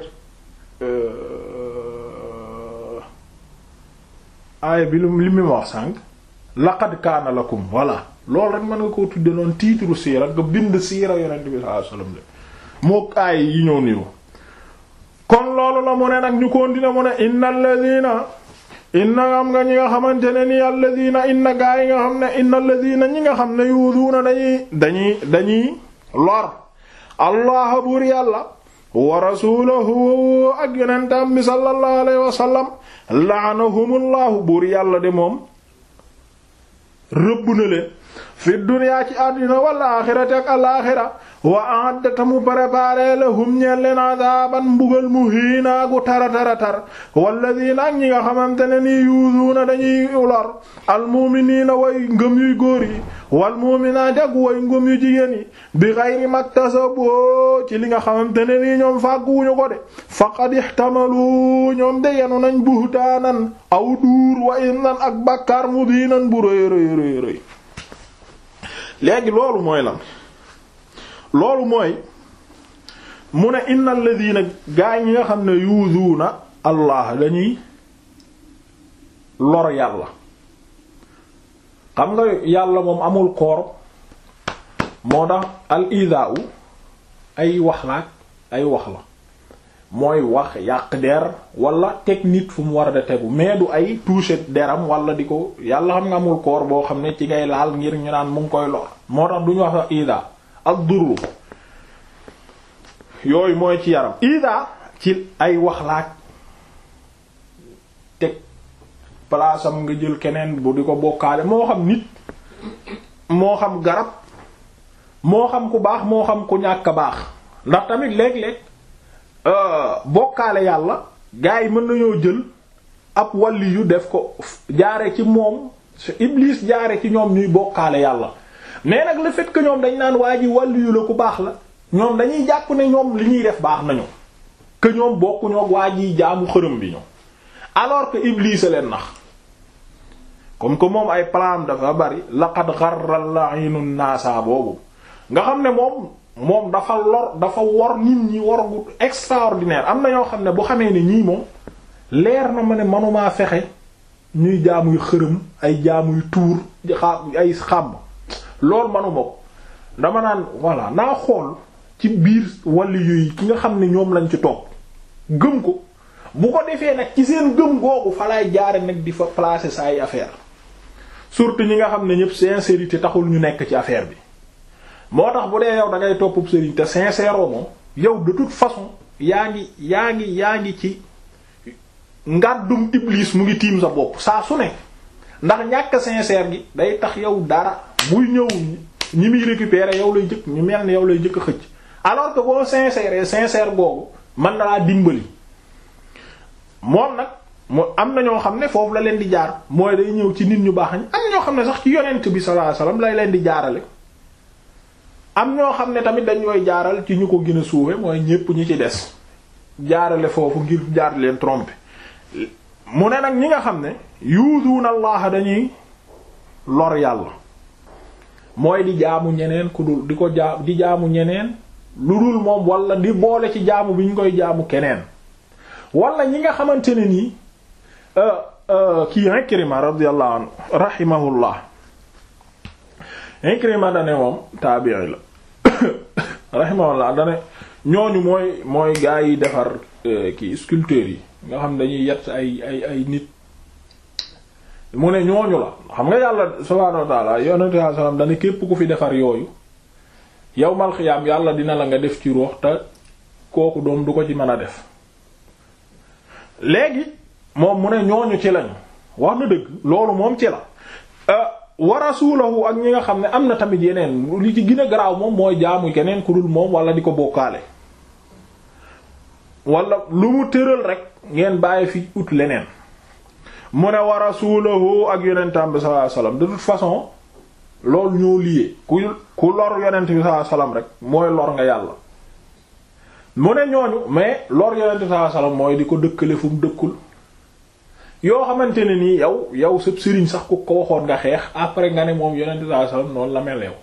A: aaya bi lu li mu wax sànq laqad kaana lakum voilà loolu rek mën nga koo tudde noonu titre siira nga bind siira yonent bi sallallahu alayhi wasallam de moo aay yi ñëw niru kon loolu la mu ne nag ñu continuer mu ne inna alladhina inna am nga ñi nga xamante ne ni alladhina inna gaa yi nga xam ne inna alladhina ñi nga xam ne yuuduuna dañuy dañuy dañuy lor allah buur yàlla wa rasulahu ak yonentam bi sallallahu alayhi wa sallam la'anahumullahu buur yàlla de moom rëbb na leen fi dunya ci àddina wal aaxirati ak alaaxira wa a'adda mu préparé lahum ñeen leen adaban mbugal muhiina gu tara tara tar walladina ak ñi nga xamante ne nii yuuzuuna dañuy lor almu'miniina way ngëm yuy góor yi wal mu'minaati ak way ngëm yu jigéen yi bi ghayri maktasabu ci li nga xamante ne nii ñoom fàgguwuñu ko de faqad ihtamalu ñoom de yenu nañ buhtaanan aw duur wa isnan ak bàkkaar mubiinan bu rëy rëy rëy rëy léegi loolu mooy lan loolu mooy mu ne innal ladina gaa ñi nga xam ne yuuzuuna allah dañuy lor yàlla xam nga yàlla moom amul koor moo tax al idaa u ay wax la ay wax la mooy wax yàq der wala technique fu mu war a da tegu mais du ay toucher deram wala di ko yàlla xam nga amul koor boo xam ne ci ngay laal ngir ñu naan mu ngi koy lor moo tax duñu wax sax ida ak durru yooyu mooy ci yaram ida ci ay wax laaj teg palaasam nga jël keneen bu di ko bokkaale moo xam nit moo xam garab moo xam ku baax moo xam ku ñàkk baax ndax tamit léeg-léeg bokkaale yàlla gars yi mën nañoo jël ab wàlli yu def ko jaare ci moom Iblis jaare ci ñoom ñuy bokkaale yàlla mais nag le fait que ñoom dañ naan waa ji wàlli yu la ku baax la ñoom dañuy jàpp ne ñoom li ñuy def baax nañu que ñoom bokkuñoo waa ji jaamu xërëm bi ñu alors que Iblis a leen nax comme que moom ay plan dafa bari laqad gharra la'inu naasa boobu nga xam ne moom moom dafa lor dafa wor nit ñi wor gu extraordinaire am na ñoo xam ne bu xamee ne ñii moom leer na ma ne manumaa fexe ñuy jaamuy xërëm ay jaamuy tuur ay xàmb loolu manuma ko dama naan voilà naa xool ci biir wàllu yooyu ki nga xam ne ñoom lañ ci topp gëm ko bu ko defee nag ci seen gëm googu fa lay jaare nag di fa placer sa ay affaire surtout ñi nga xam ne ñëpp sincérité taxul ñu nekk ci affaire bi moo tax bu dee yow da ngay topp sëriñ te sincère moom yow de toute façon yaa ngi yaa ngi yaa ngi ci ngàddum iblis mu ngi tiim sa bopp saa su ne ndax ñàkk sincère gi day tax yow dara buy ñëw ñi muy récupérer yow lay jëkk ñu mel ni yow lay jëkk xëcc alors que boo sincère sincère boobu mën na laa dimbali moom nag mu am na ñoo xam ne foofu la leen di jaar mooy day ñëw ci nit ñu baax ñi am ñoo xam ne sax ci yonent bi sallallahu alayhi wasallam lay leen di jaarale am ñoo xam ne tamit dañ koy jaaral ci ñu ko gën a suufe mooy ñépp ñi ci des jaarale foofu ngir jaar leen tromper mu ne nag ñi nga xam ne yuuduuna allah dañuy lor yàlla mooy di jaamu ñeneen ku dul di ko jaam di jaamu ñeneen lu dul moom wala di boole ci jaamu bi ñu koy jaamu keneen wala ñi nga xamante ne nii kii Ikrima radiyallahu anhu rahimahullah Ikrima dane moom taabi'i la rahimahullah dane ñooñu mooy mooy gaa yi defar kii sculpteurs yi nga xam dañuy yett ay ay ay nit mu ne ñooñu la xam nga yàlla subhaanahu wa ta'ala yonent sallallahu alayhi wasallam dana képp ku fi defar yooyu yawmal xiyaam yàlla dina la nga def ci ruux te kooku doom du ko ci mën a def léegi moom mu ne ñooñu ci lañu wax na dëgg loolu moom ci la wa rasulahu ak ñi nga xam ne am na tamit yeneen li ci gën a garaaw moom mooy jaamu keneen ku dul moom wala di ko bokkaale wala lu mu tëral rek ngeen bàyyi fi ut leneen mu ne wa rasulahu ak yonentam bi sallallahu alayhi wasallam de toute façon loolu ñoo liyee ku ku lor yonent bi sallallahu alayhi wasallam rek mooy lor nga yàlla mu ne ñooñu mais lor yonent bi sallallahu alayhi wasallam mooy di ko dëkkale fu mu dëkkul yoo xamante ne nii yow yow sab sëriñ sax ku ko waxoon nga xeex après nga ne moom yonent sallallahu alayhi wasallam noonu la mel yow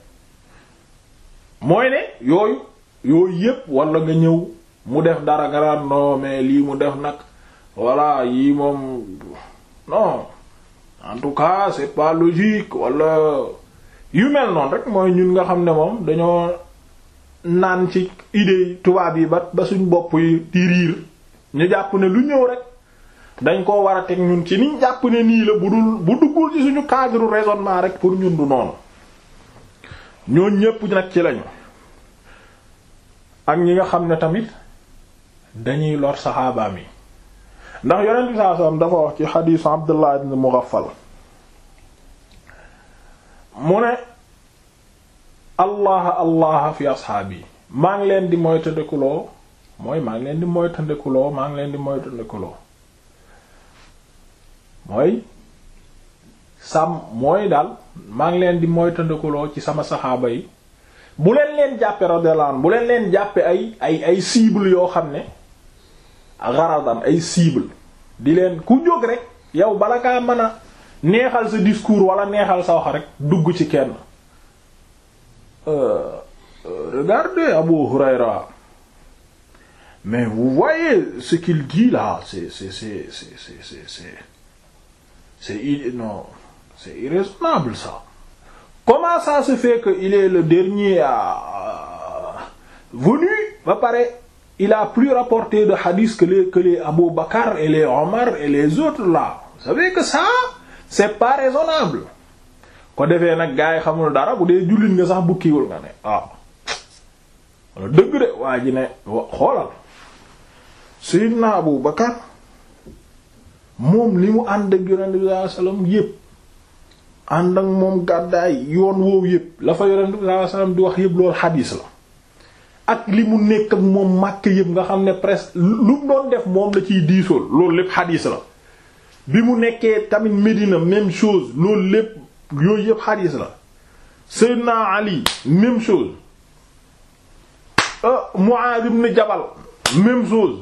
A: mooy ne yooyu yooyu yépp wala nga ñëw mu def dara nga daan non mais lii mu def nag voilà yii moom non en tout cas c'est pas logique wala yu mel noonu rek mooy ñun nga xam ne moom dañoo naan ci idée tubaab yi ba ba suñ bopp yi di riir ñu jàpp ne lu ñëw rek dañ koo war a teg ñun ci niñ jàpp ne nii la bu dul bu duggul ci suñu cadre raisonnement rek pour ñun du noonu ñooñ ñépp nag ci lañu ak ñi nga xam ne tamit dañuy lor saxaabaam yi ndax yonent bi sallallahu alayhi wasallam dafa wax ci xadiisu Abdullah ibn Mughaffal mu ne allah allah fi ashaabi maa ngi leen di moytandikuloo mooy maa ngi leen di moytandikuloo maa ngi leen di moytandikuloo mooy sàmm mooy daal maa ngi leen di moytandikuloo ci sama saxaaba yi bu leen leen jàppe radiyallahu anhu bu leen leen jàppe ay ay ay cible yoo xam ne garadan ay cible di leen ku jóg rek yow bala kaa mën a neexal sa discours wala neexal sa wax rek dugg ci kenn regardez Abu Hurayra mais vous voyez ce qu'il dit là c'est c'est c'est c'est c'est c'est c'est c'est non c'est irraisonnable ça comment ça se fait que il est le dernier à venu ba pare il a plus rapporté de hadith que les que les Abu Bakar et les Omar et les autres là vous savez que ça c'est pas raisonnable ko defee nag gars yi xamul dara bu dee jullit nga sax bukkiwul nga ne ah wala dëgg de waa ji ne xoolal Sayyidina Abu Bakar moom li mu ànd ak Yonent bi sallallahu alayhi wasallam yépp ànd ak moom gàddaay yoon woowu yépp la fa Yonent bi sallallahu alayhi wasallam di wax yépp loolu xadiis la ak li mu nekk ak moom màkk yëpp nga xam ne presque lu mu doon def moom la ciy diisool loolu lépp xadiis la bi mu nekkee tamit Médina même chose loolu lépp yooyu yëpp xadiis la Seydina Ali même chose Muaaz ibn Jabal même chose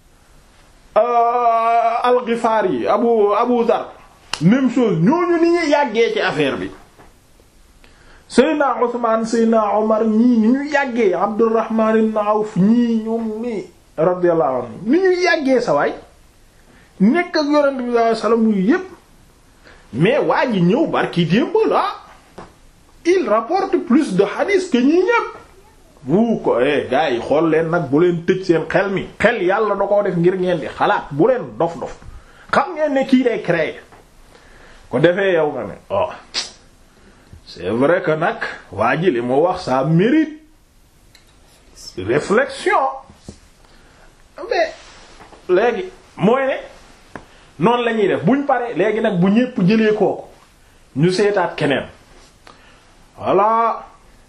A: Al-Ghifari Abu Abu Dhar même chose ñooñu ni ñu yàggee ci affaire bi Seydina Usmaan Seydina Omar ñii ni ñu yàggee Abdurrahman ibn Awf ñii ñoom mi radiyallahu anhu ni ñu yàggee sa waay nekk ak Yonent bi sallallahu alayhi wasallam yu yépp mais waa ji ñëw barki démb la il rapporte plus de hadith que ñii ñépp bu ko eh gars yi xool leen nag bu leen tëj seen xel mi xel yàlla da koo def ngir ngeen di xalaat bu leen dof dof xam ngeen ne kii day créer ko defee yow nga ne oh c'est vrai que nag waa ji li mu wax ça mérite réflexion mais léegi mooy ne noonu la ñuy def buñ paree léegi nag bu ñépp jëlee kooku ñu seetaat keneen voilà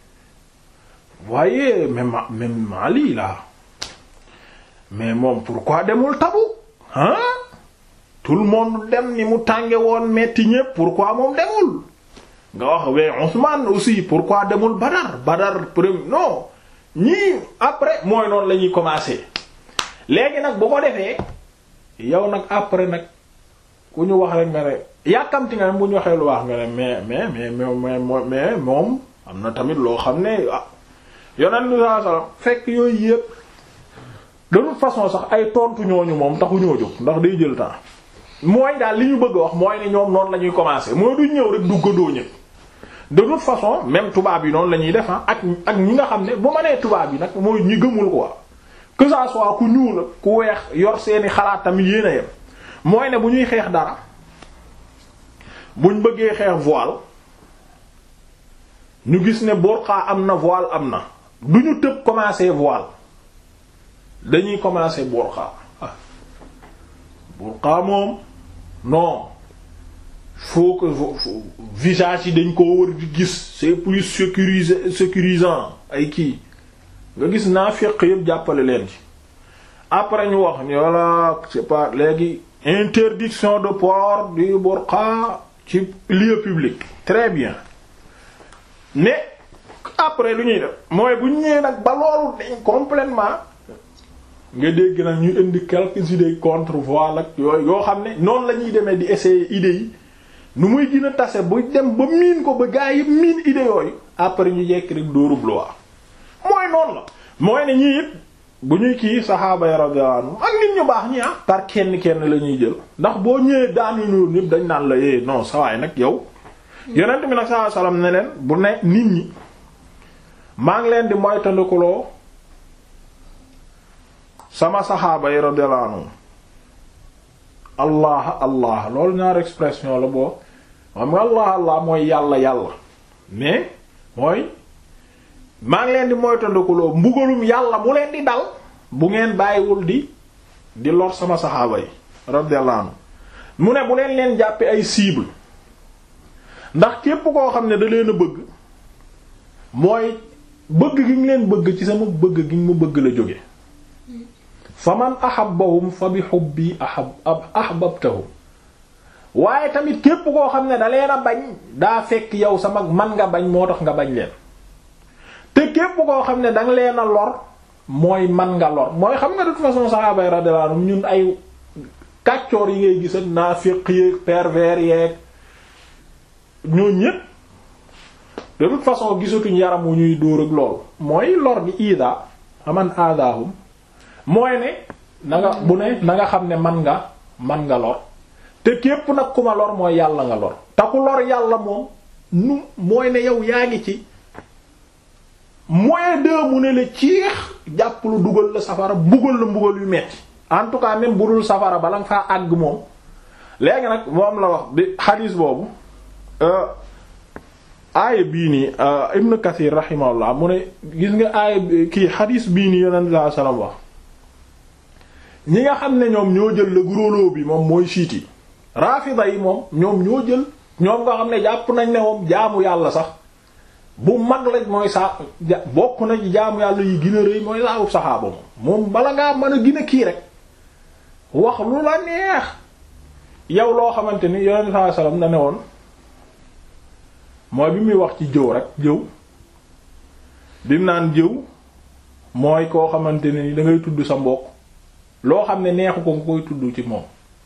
A: voyez même même Mali là mais moom pourquoi demul tabu hein tout le monde dem ni mu tànge woon metti ñépp pourquoi moom demul nga wax we Ousmane aussi pourquoi demul Badar Badar premier non ñii après mooy noonu la ñuy commencer léegi nag bu ko defee yow nag après nag ku ñu wax rek nga ne yàkkamti nga ne bu ñu waxee lu wax nga ne mais mais mais mais mais moom am na tamit loo xam ne ah yonent bi sallallahu alayhi wasallam fekk yooyu yëpp de toute façon sax ay tontu ñooñu moom taxu ñoo jóg ndax day jël temps mooy daal li ñu bëgg a wax mooy ne ñoom noonu la ñuy commencer mooy du ñëw rek duggandoo ñëpp de toute façon même tubaab yi noonu la ñuy def ak ak ñi nga xam ne bu ma nee tubaab yi nag mooy ñi gëmul quoi que ça soit ku ñuul ku weex yor seeni xalaat tamit yéen a yem mooy ne bu ñuy xeex dara buñ bëggee xeex voile ñu gis ne burqa am na voile am na du ñu tëb commencer voile dañuy commencer burqa ah burqa moom non faut que visage yi dañ koo war di gis c'est plus sécurisé sécurisant ay kii nga gis naa féq yëpp jàppale leen ci après ñu wax ni voilà c'est pas léegi interdiction de port du burqa ci lieu public très bien mais après lu ñuy def mooy bu ñu ñëwee nag ba loolu dañ complètement nga dégg nag ñu indi quelques idées contre voile ak yooyu yoo xam ne noonu la ñuy demee di essayer idées yi nu muy gën a tase bu dem ba miin ko ba gaa yi miin idées yooyu après ñu jekk rek dóorub loi mooy noonu la mooy ne ñii it bu ñuy kii saxaaba ya radiyallahu anhum ak nit ñu baax ñi ah par kenn kenn la ñuy jël ndax boo ñëwee daanu noonu ñëpp dañ naan la eh non sawaay nag yow yonent bi nag sallallahu alayhi wasallam ne leen bu ne nit ñi maa ngi leen di moytandikuloo sama saxaaba yi radiyallahu anhum allah allah loolu ñaar expression la boo xam nga allah allah mooy yàlla yàlla mais mooy maa ngi leen di moytandikuloo mbugalum yàlla mu leen di dal bu ngeen bàyyiwul di di lor sama saxaaba yi radiyallahu anhum mu ne bu leen leen jàppe ay cible ndax képp koo xam ne da leen a bëgg mooy bëgg gi ñu leen bëgg ci sama bëgg gi ñu ma bëgg la jóge fa man ahabbahum fa bi hubbi ahab ahbabtahum waaye tamit képp koo xam ne da leen a bañ daa fekk yow sama man nga bañ moo tax nga bañ leen te képp koo xam ne danga leen a lor mooy man nga lor mooy xam nga de toute façon saxaaba yi radiyallahu anhum ñun ay kàccoor yi ngay gis ak naafiq yeeg pervers yeeg ñoo ñépp de toute façon gisatuñ yaram wu ñuy dóor ak lool mooy lor bi ida aman aadaahum mooy ne na nga bu ne na nga xam ne man nga man nga lor te képp nag ku ma lor mooy yàlla nga lor te ku lor yàlla moom nu mooy ne yow yaa ngi ci moyen de mu ne la ciix jàpp lu dugal la safara mbugal la mbugal yu metti en tout cas même bu dul safara bala nga faa àgg moom léegi nag moom la wax bi xadiis boobu aaya bii nii Ibn Kathir rahimahullah mu ne gis nga aaya kii xadiis bii nii yonent sallallahu alayhi wasallam wax ñi nga xam ne ñoom ñoo jël le gros lot bi moom mooy siit yi rafida yi moom ñoom ñoo jël ñoom nga xam ne jàpp nañ ne moom jaamu yàlla sax bu mag lañ mooy saa bokk na ci jaamu yàlla yi gën a rëy mooy saawub saxaaba moom moom bala ngaa mën a gën a kii rek wax lu la neex yow loo xamante ni yonent sallallahu alayhi wasallam da ne woon mooy bi muy wax ci jëw rek jëw bi mu naan jëw mooy koo xamante ne ni da ngay tudd sa mbokk loo xam ne neexu ko nga koy tudd ci moom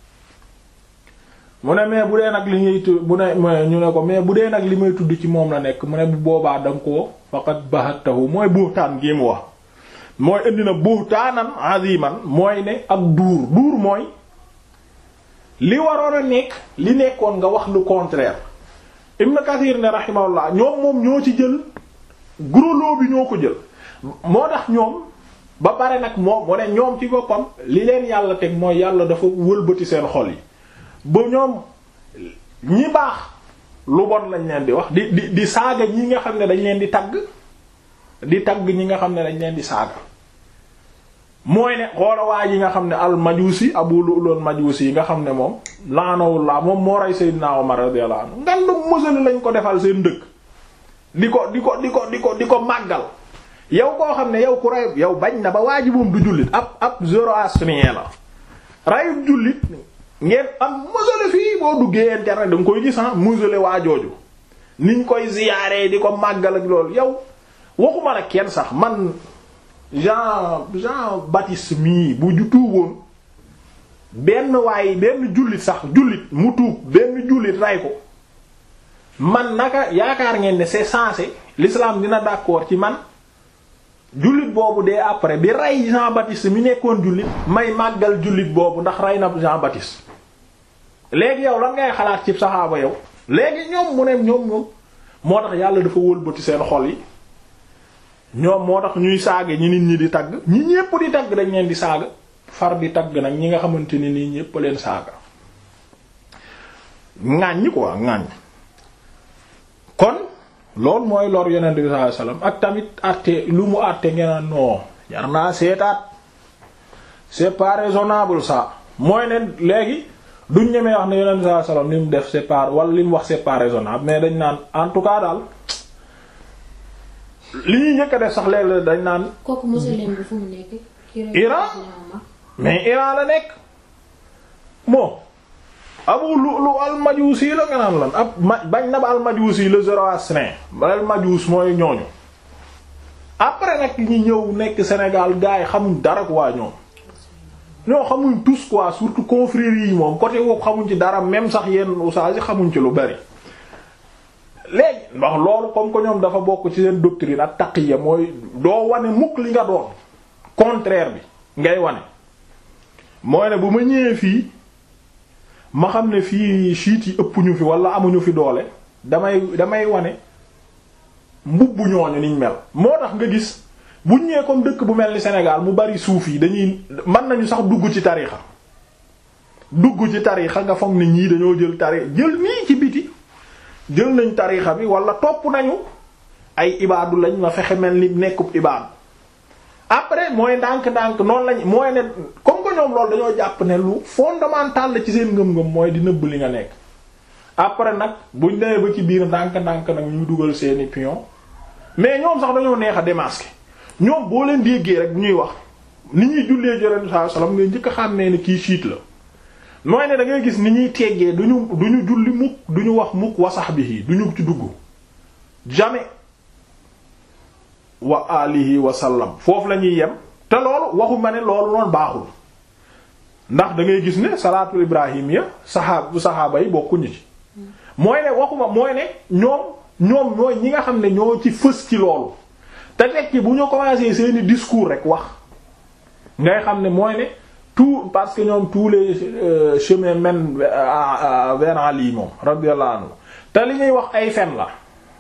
A: mu ne mais bu dee nag li ñuy bu ne ñu ne ko mais bu dee nag li may tudd ci moom la nekk mu ne bu boobaa danga ko faqat bahatahu mooy buhtaan gi mu wax mooy indi na buhtaanan aziman mooy ne ak duur duur mooy li waroon a nekk li nekkoon nga wax lu contraire Ibn Kathir ne rahimahullah ñoom moom ñoo ci jël gros lot bi ñoo ko jël moo tax ñoom ba pare nag moom mu ne ñoom ci boppam li leen yàlla teg mooy yàlla dafa wëlbati seen xol yi ba ñoom ñi baax lu bon lañ leen di wax di di di saaga ñi nga xam ne dañ leen di tagg di tagg ñi nga xam ne dañ leen di saaga mooy ne xoola waa yi nga xam ne al majusi abu lu'lul majusi yi nga xam ne moom laanawullaa moom moo rey Seydina Umar radiyallahu anhu ngandu mësali lañ ko defal seen dëkk di ko di ko di ko di ko di ko màggal yow koo xam ne yow ku rey yow bañ na ba waa ji moom du jullit ab ab zoroastrien la reyu jullit ngeen am mësale fii boo duggee internet da nga koy gis ah mësale waa jooju niñ koy ziyaare di ko màggal ak loolu yow waxuma la kenn sax man Jean Jean Baptiste mii bu ju tuuboon benn waaye benn jullit sax jullit mu tuub benn jullit ray ko man naka yaakaar ngeen ne c'est censé l'islam dina d'accord ci man jullit boobu dee après bi rey Jean Baptiste mi nekkoon jullit may màggal jullit boobu ndax rey na Jean Baptiste léegi yow lan ngay xalaat ci saxaaba yow léegi ñoom mu ne ñoom ñoom moo tax yàlla dafa wëlbati seen xol yi ñoom moo tax ñuy saaga ñi nit ñi di tagg ñi ñépp di tagg dañ leen di saaga far di tagg nag ñi nga xamante ni nii ñépp leen saaga ŋàññ quoi ŋàññ kon loolu mooy lor yonent bi sallallahu alayhi wasallam ak tamit àtte lu mu àtte ngeen non jar naa seetaat c'est pas raisonnable ça mooy ne léegi duñ ñemee wax ne yonent bi sallallahu alayhi wasallam li mu def c'est pas wala li mu wax c'est pas raisonnable mais dañ naan en tout cas daal li ñuy njëkk a def sax léeg-léeg dañ naan.
B: kooku musulman bi fu mu nekk.
A: Iran mais Iran la nekk bon Abu Lu'lu al-Majusi la nga naan lan ab ma bañ na ba al-Majusi le zoroastrin ba al-Majus mooy ñooñu après nag ñi ñëw nekk Sénégal gars yi xamuñ dara quoi ñoom ñoo xamuñ tous quoi surtout confréries yi moom côté woowu xamuñ ci dara même sax yenn oustaz yi xamuñ ci lu bari léegi ndax loolu comme que ñoom dafa bokk ci seen doctrine ak taqiya mooy doo wane mukk li nga doon contraire bi ngay wane mooy ne bu ma ñëwee fii ma xam ne fii chiites yi ëpp ñu fi wala amuñu fi doole damay damay wane mbubbu ñooñu niñ mel moo tax nga gis buñ ñëwee comme dëkk bu mel ni Sénégal mu bari suuf yi dañuy mën nañu sax dugg ci tarixa dugg ci tarixa nga foog ne ñii dañoo jël tarixa jël nii ci biti jël nañ tarixa bi wala topp nañu ay ibaadu lañ ma fexe mel ni nekkub ibaadu après mooy ndànk-ndànk noonu lañ mooy ne comme que ñoom loolu dañoo jàpp ne lu fondamental la ci seen ngëm-ngëm mooy di nëbb li nga nekk après nag buñ demee ba ci biir ndànk-ndànk nag ñu dugal seeni pion mais ñoom sax dañoo neex a démasquer ñoom boo leen déggee rek bu ñuy wax ni ñuy jullee jërén saa salaam ngay njëkk a xàmmee ne kii siit la mooy ne da ngay gis ni ñuy teggee duñu duñu julli mukk duñu wax mukk wasax bi duñu ci dugg jamais wa alihi wa sallam foofu la ñuy yem te loolu waxu ma ne loolu noonu baaxul ndax da ngay gis ne salaatul ibrahim ya saxaab bu saxaaba yi bokkuñu ci mooy ne waxuma mooy ne ñoom ñoom ñooy ñi nga xam ne ñoo ci fës ci loolu te teg ci bu ñu commencé seeni discours rek wax ngay xam ne mooy ne tout parce que ñoom tous les euh, chemins mènent vers Ali moom radiyallahu anhu te li ñuy wax ay fen la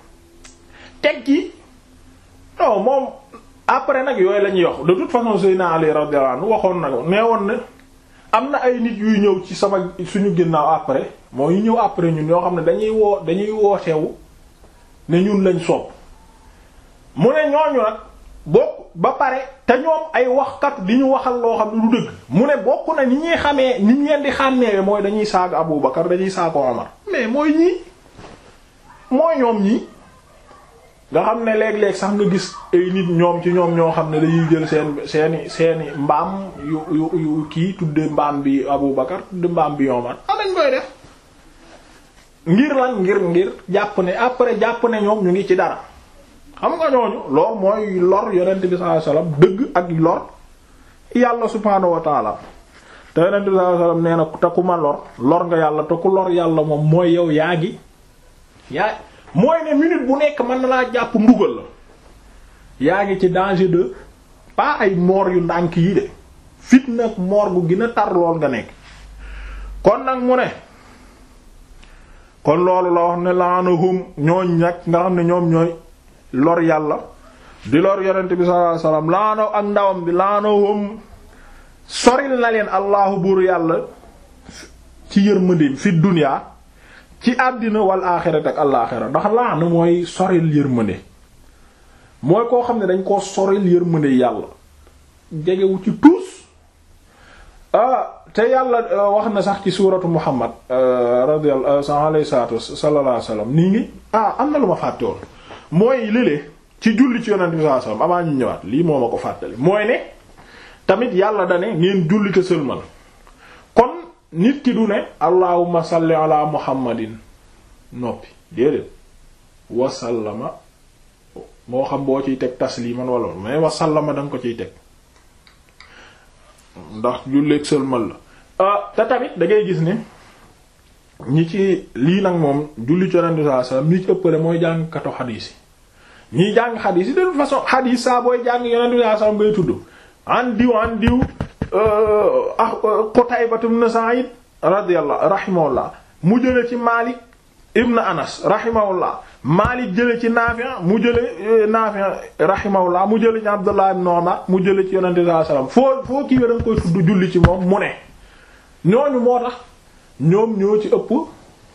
A: teg ci non moom après nag yooyu la ñuy wax de toute façon Seydina Ali radiyallahu anhu waxoon na ko nee woon ne am na ay nit yuy ñëw ci sama suñu ginnaaw après moo yu ñëw après ñun yoo xam ne dañuy woo dañuy wootewu ne ñun lañ sopp mu ne ñooñu nag bokk ba pare te ñoom ay waxkat di ñu waxal loo xam ne du dëgg mu ne bokk na ni ñuy xamee ni ñu leen di xàmmeewe mooy dañuy saaga Abu Bakar dañuy saaga Omar mais mooy ñii mooy ñoom ñii nga xam ne léeg-léeg sax nga gis ay nit ñoom ci ñoom ñoo xam ne dañuy jël seen seeni seeni mbaam yu yu yu kii tudde mbaam bi Abu Bakar tudde mbaam bi Omar a dañ koy def ngir lan ngir ngir jàpp ne après jàpp ne ñoom ñu ngi ci dara xam nga ñooñu lool mooy lor yonent bi sallallahu alayhi wasallam dëgg ak lor yàlla subhaanahu wa taala te yonent bi sallallahu alayhi wasallam nee na te ku ma lor lor nga yàlla te ku lor yàlla moom mooy yow yaa ngi yaa mooy ne minute bu nekk mën na laa jàpp mbugal la yaa ngi ci danger de pas ay moor yu ndànk yi de fitna ak moor gu gën a tar lool nga nekk kon nag mu ne kon loolu la wax ne laanahum ñooñ nag nga xam ne ñoom ñooy lor yàlla di lor yonent bi sallallahu alayhi wasallam laano ak ndawam bi laanahum soril na leen allahu buur yàlla ci yërmandeem fi dunya ci àddina wal aaxirat ak alaaxira ndax laana mooy soril yërmande mooy koo xam ne dañ koo soril yërmande yàlla jegewu ci tuus ah te yàlla wax na sax ci suuratu muhammad radiyallahu alayhi salaatu sallallahu alayhi wasallam nii ngi ah am na lu ma fàtte woon mooy lële ci julli ci yonent bi sallallahu alayhi wasallam avant ñu ñëwaat lii moo ma ko fàttali mooy ne tamit yàlla dane ngeen julli te sëlmal kon nit ki du ne allahumma salli ala muhammadin noppi déedéet wasallama moo xam boo ciy teg tasliman wala mais wasallama da nga ko ciy teg ndax julleeg sëlmal la te tamit da ngay gis ne ñi ci lii nag moom julli ci yonent bi sallallahu alayhi wasallam ñi ci ëppale mooy jàngkatu xadiis yi ñiy jàng xadiis yi de toute façon xadiis saa booy jàng yonent bi sallallahu alayhi wasallam ngay tudd an diw an diw ah Qutayba ibn Sa'id radiyallahu rahimahullah mu jële ci Malik ibn Anas rahimahullah Malik jële ci Nafi' mu jële Nafi' rahimahullah mu jële ci Abdullah ibn Umar mu jële ci yonent bi sallallahu alayhi wasallam foo foo kii da nga koy tudd julli ci moom mu ne ñooñu moo tax ñoom ñoo ci ëpp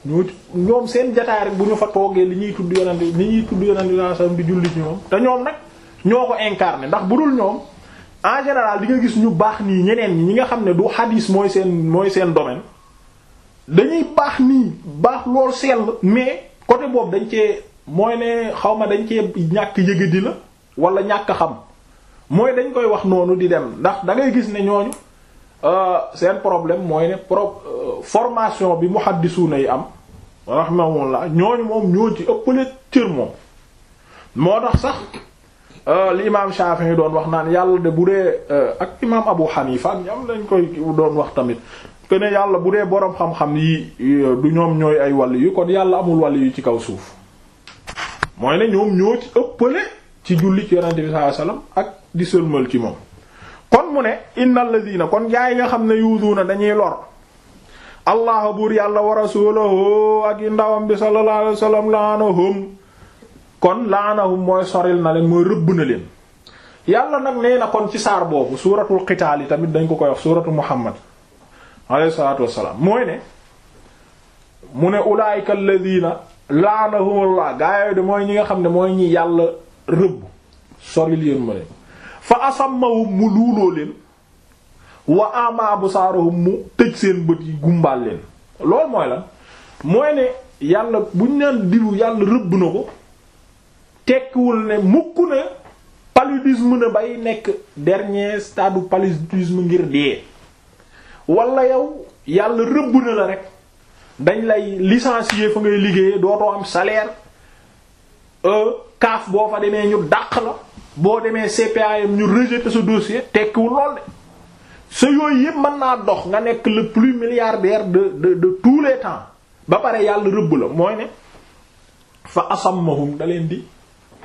A: ñoo ci ñoom seen jataay rek bu ñu fa toogee li ñuy tudd yonent li ñuy tudd yonent sallallahu alayhi wasallam di julli ci ñoom te ñoom nag ñoo ko incarné ndax bu dul ñoom en général di nga gis ñu baax nii ñeneen ñi ñi nga xam ne du hadis mooy seen mooy seen domaine dañuy baax nii baax lool sell mais côté boobu dañ cee mooy ne xaw ma dañ cee ñàkk yëgadi la wala ñàkk xam mooy dañ koy wax noonu di dem ndax da ngay gis ne ñooñu seen problème mooy ne pro formation bi muhaddisuna yi am rahimahullah ñooñu moom ñoo ci ëppale cër moom moo tax sax li imaam Shafi'i yi doon wax naan yàlla de bu dee ak imaam Abu Hanifa ak ñam lañ koy doon wax tamit que ne yàlla bu dee boroom xam-xam yi du ñoom ñooy ay wàll yu kon yàlla amul wàll yu ci kaw suuf mooy ne ñoom ñoo ci ëppale ci julli ci yonente bi sallallahu alayhi wasallam ak di sëlmal ci moom kon mu ne innal ladina kon gaa yi nga xam ne yuuduuna dañuy lor allah buur yàlla wa rasulahu ak i ndawam bi sallallahu alayhi wasallam laanahum kon laanahum mooy soril na leen mooy rëbb na leen yàlla nag nee na kon ci saar boobu suuratul qitaal yi tamit dañ ko koy wax suuratu muhammad alayhi salaatu wassalaam mooy ne mu ne ulaayika alladina laanahumullah gaa yooyu de mooy ñi nga xam ne mooy ñi yàlla rëbb soril yéen ma leen fa asammahum mu luuloo leen wa ama absaarahum mu tëj seen bët yi gumbaal leen loolu mooy lan mooy ne yàlla buñ naan diwu yàlla rëbb na ko tekkiwul ne mukk ne paludisme na bay nekk dernier stade du paludisme ngir dee wala yow yàlla rëbb na la rek dañ lay licencier fa ngay liggéeyee dootoo am salaire kaaf boo fa demee ñu dàq la boo demee CPAM ñu rejeter sa dossier tekkiwul lool de sa yooyu yëpp mën naa dox nga nekk le plus milliardaire de de de tous les temps ba pare yàlla rëbb la mooy ne fa asammahum da leen di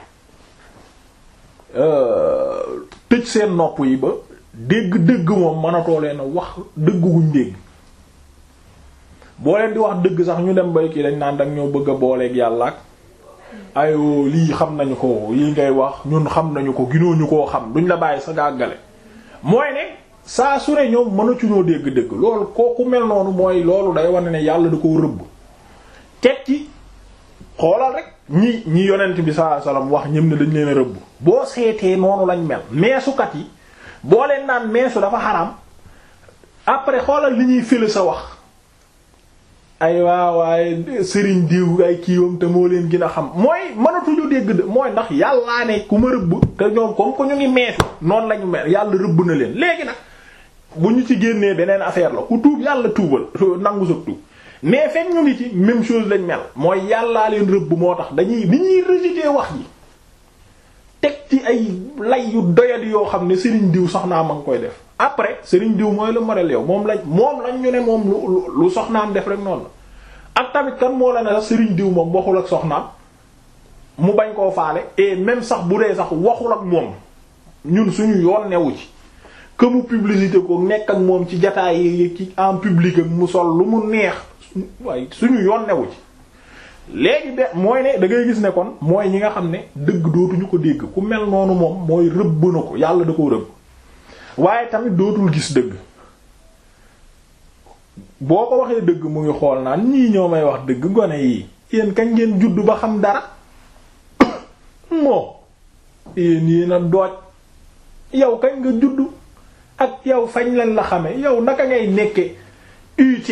A: tëj seen nopp yi ba dégg-dégg moom mënatoo leen a wax dëgg guñ dégg boo leen di wax dëgg sax ñu dem bay kii dañ naan dag ñoo bëgg a booleeg yàlla ak ayoo lii xam nañu ko lii ngay wax ñun xam nañu ko ginooñu koo xam duñ la bàyyi sa gàggale mooy ne saa su ne ñoom mënatuñoo dégg-dëgg loolu kooku mel noonu mooy loolu day wane ne yàlla da koo rëbb teg ci xoolal rek ñi ñi yonent bi sallallahu alayhi wasallam wax ñëm ne dañ leen a rëbb boo seetee noonu lañ mel meesukat yi boo leen naan meesu dafa xaram après xoolal li ñuy fële sa wax ay waa waaye sëriñ diw ay kiiwam te moo leen gën a xam mooy mënatuñu dégg de mooy ndax yàllaa ne ku ma rëbb te ñoom comme que ñu ngi meesu noonu lañu mel yàlla rëbb na leen léegi nag bu ñu ci génnee beneen affaire la ku tuub yàlla tuubal nangu sa tuub mais fekk ñu ngi ci même chose lañ mel mooy yàllaa leen rëbb moo tax dañuy ni ñuy rejeter wax ji teg ci ay lay yu doyadi yoo xam ne sëriñ diw soxnaam ma ngi koy def après sëriñ diw mooy le modèle yow moom lañ moom lañ ñu ne moom lu lu soxnaam def rek noonu la ak tamit kan moo la ne sax sëriñ diw moom waxul ak soxnaam mu bañ koo faale et même sax bu dee sax waxul ak moom ñun suñu yoon newu ci que mu publicité ko nekk ak moom ci jataay yi ci en public ak mu sol lu mu neex waaye suñu yoon newu ci léegi de mooy ne da ngay gis ne kon mooy ñi nga xam ne dëgg dootuñu ko dégg ku mel noonu moom mooy rëbb na ko yàlla da ko rëbb waaye tamit dootul gis dëgg boo ko waxee dëgg mu ngi xool naan ñii ñoo may wax dëgg gone yii yéen kañ ngeen juddu ba xam dara moo yéen yéen a dooj yow kañ nga juddu ak yow fañ lañ la xame yow naka ngay nekke UT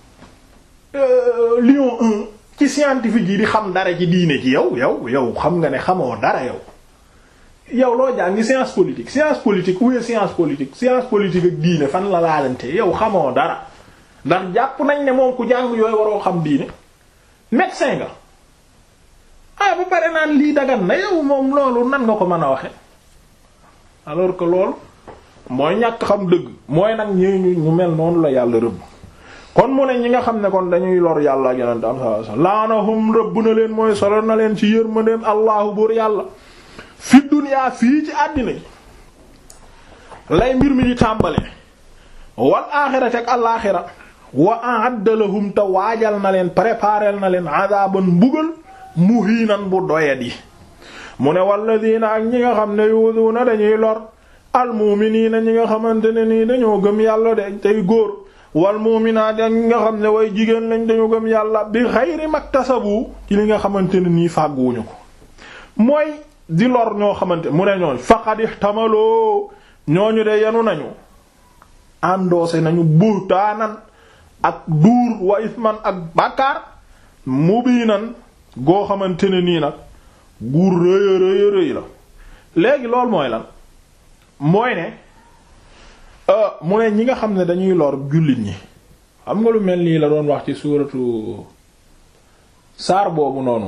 A: Lyon 1 ci scientifique yi di xam dara ci diine ci yow yow yow xam nga ne xamoo dara yow yow loo jàngi science politique science politique où est science politique science politique ak diine fan la laalante yow xamoo dara ndax jàpp nañ ne moom ku jàng yooyu waroo xam diine médecin nga ah ba pare naan lii dagan na yow moom loolu nan nga ko mën a waxe alors que loolu mooy ñàkk xam dëgg mooy nag ñi ñu mel noonu la yàlla rëbb kon mu ne ñi nga xam ne kon dañuy lor yàlla ak yonente am sallallahu alayhi wasallam laanahum rëbb na leen mooy solo na leen ci yërmandeem allahu buur yàlla fi duniyaa fii ci àddina ji lay mbir mi di tàmbale wal aaxirati ak alaaxira wa a'adda lahum te waajal na leen préparel na leen adaban mbugal muhiinan bu doyadi mu ne walladina ak ñi nga xam ne yuuduuna dañuy lor almuuminiina ñi nga xamante ne nii dañoo gëm yàlla de tey góor wal mu'minaat ak ñi nga xam ne way jigéen lañ dañu gëm yàlla bi xayri maktasabu ci li nga xamante ne nii fàgguwuñu ko mooy di lor ñoo xamante mu ne ñooñ faqad ihtamaloo ñooñu de yanu nañu àndoose nañu buhtaanan ak duur wa isman ak bàkkaar mubiinan goo xamante ne nii nag guur rëya rëya rëy la léegi loolu mooy lan mooy ne mu ne ñi nga xam ne dañuy lor jullit ñi xam nga lu mel nii la doon wax ci suuratu saar boobu noonu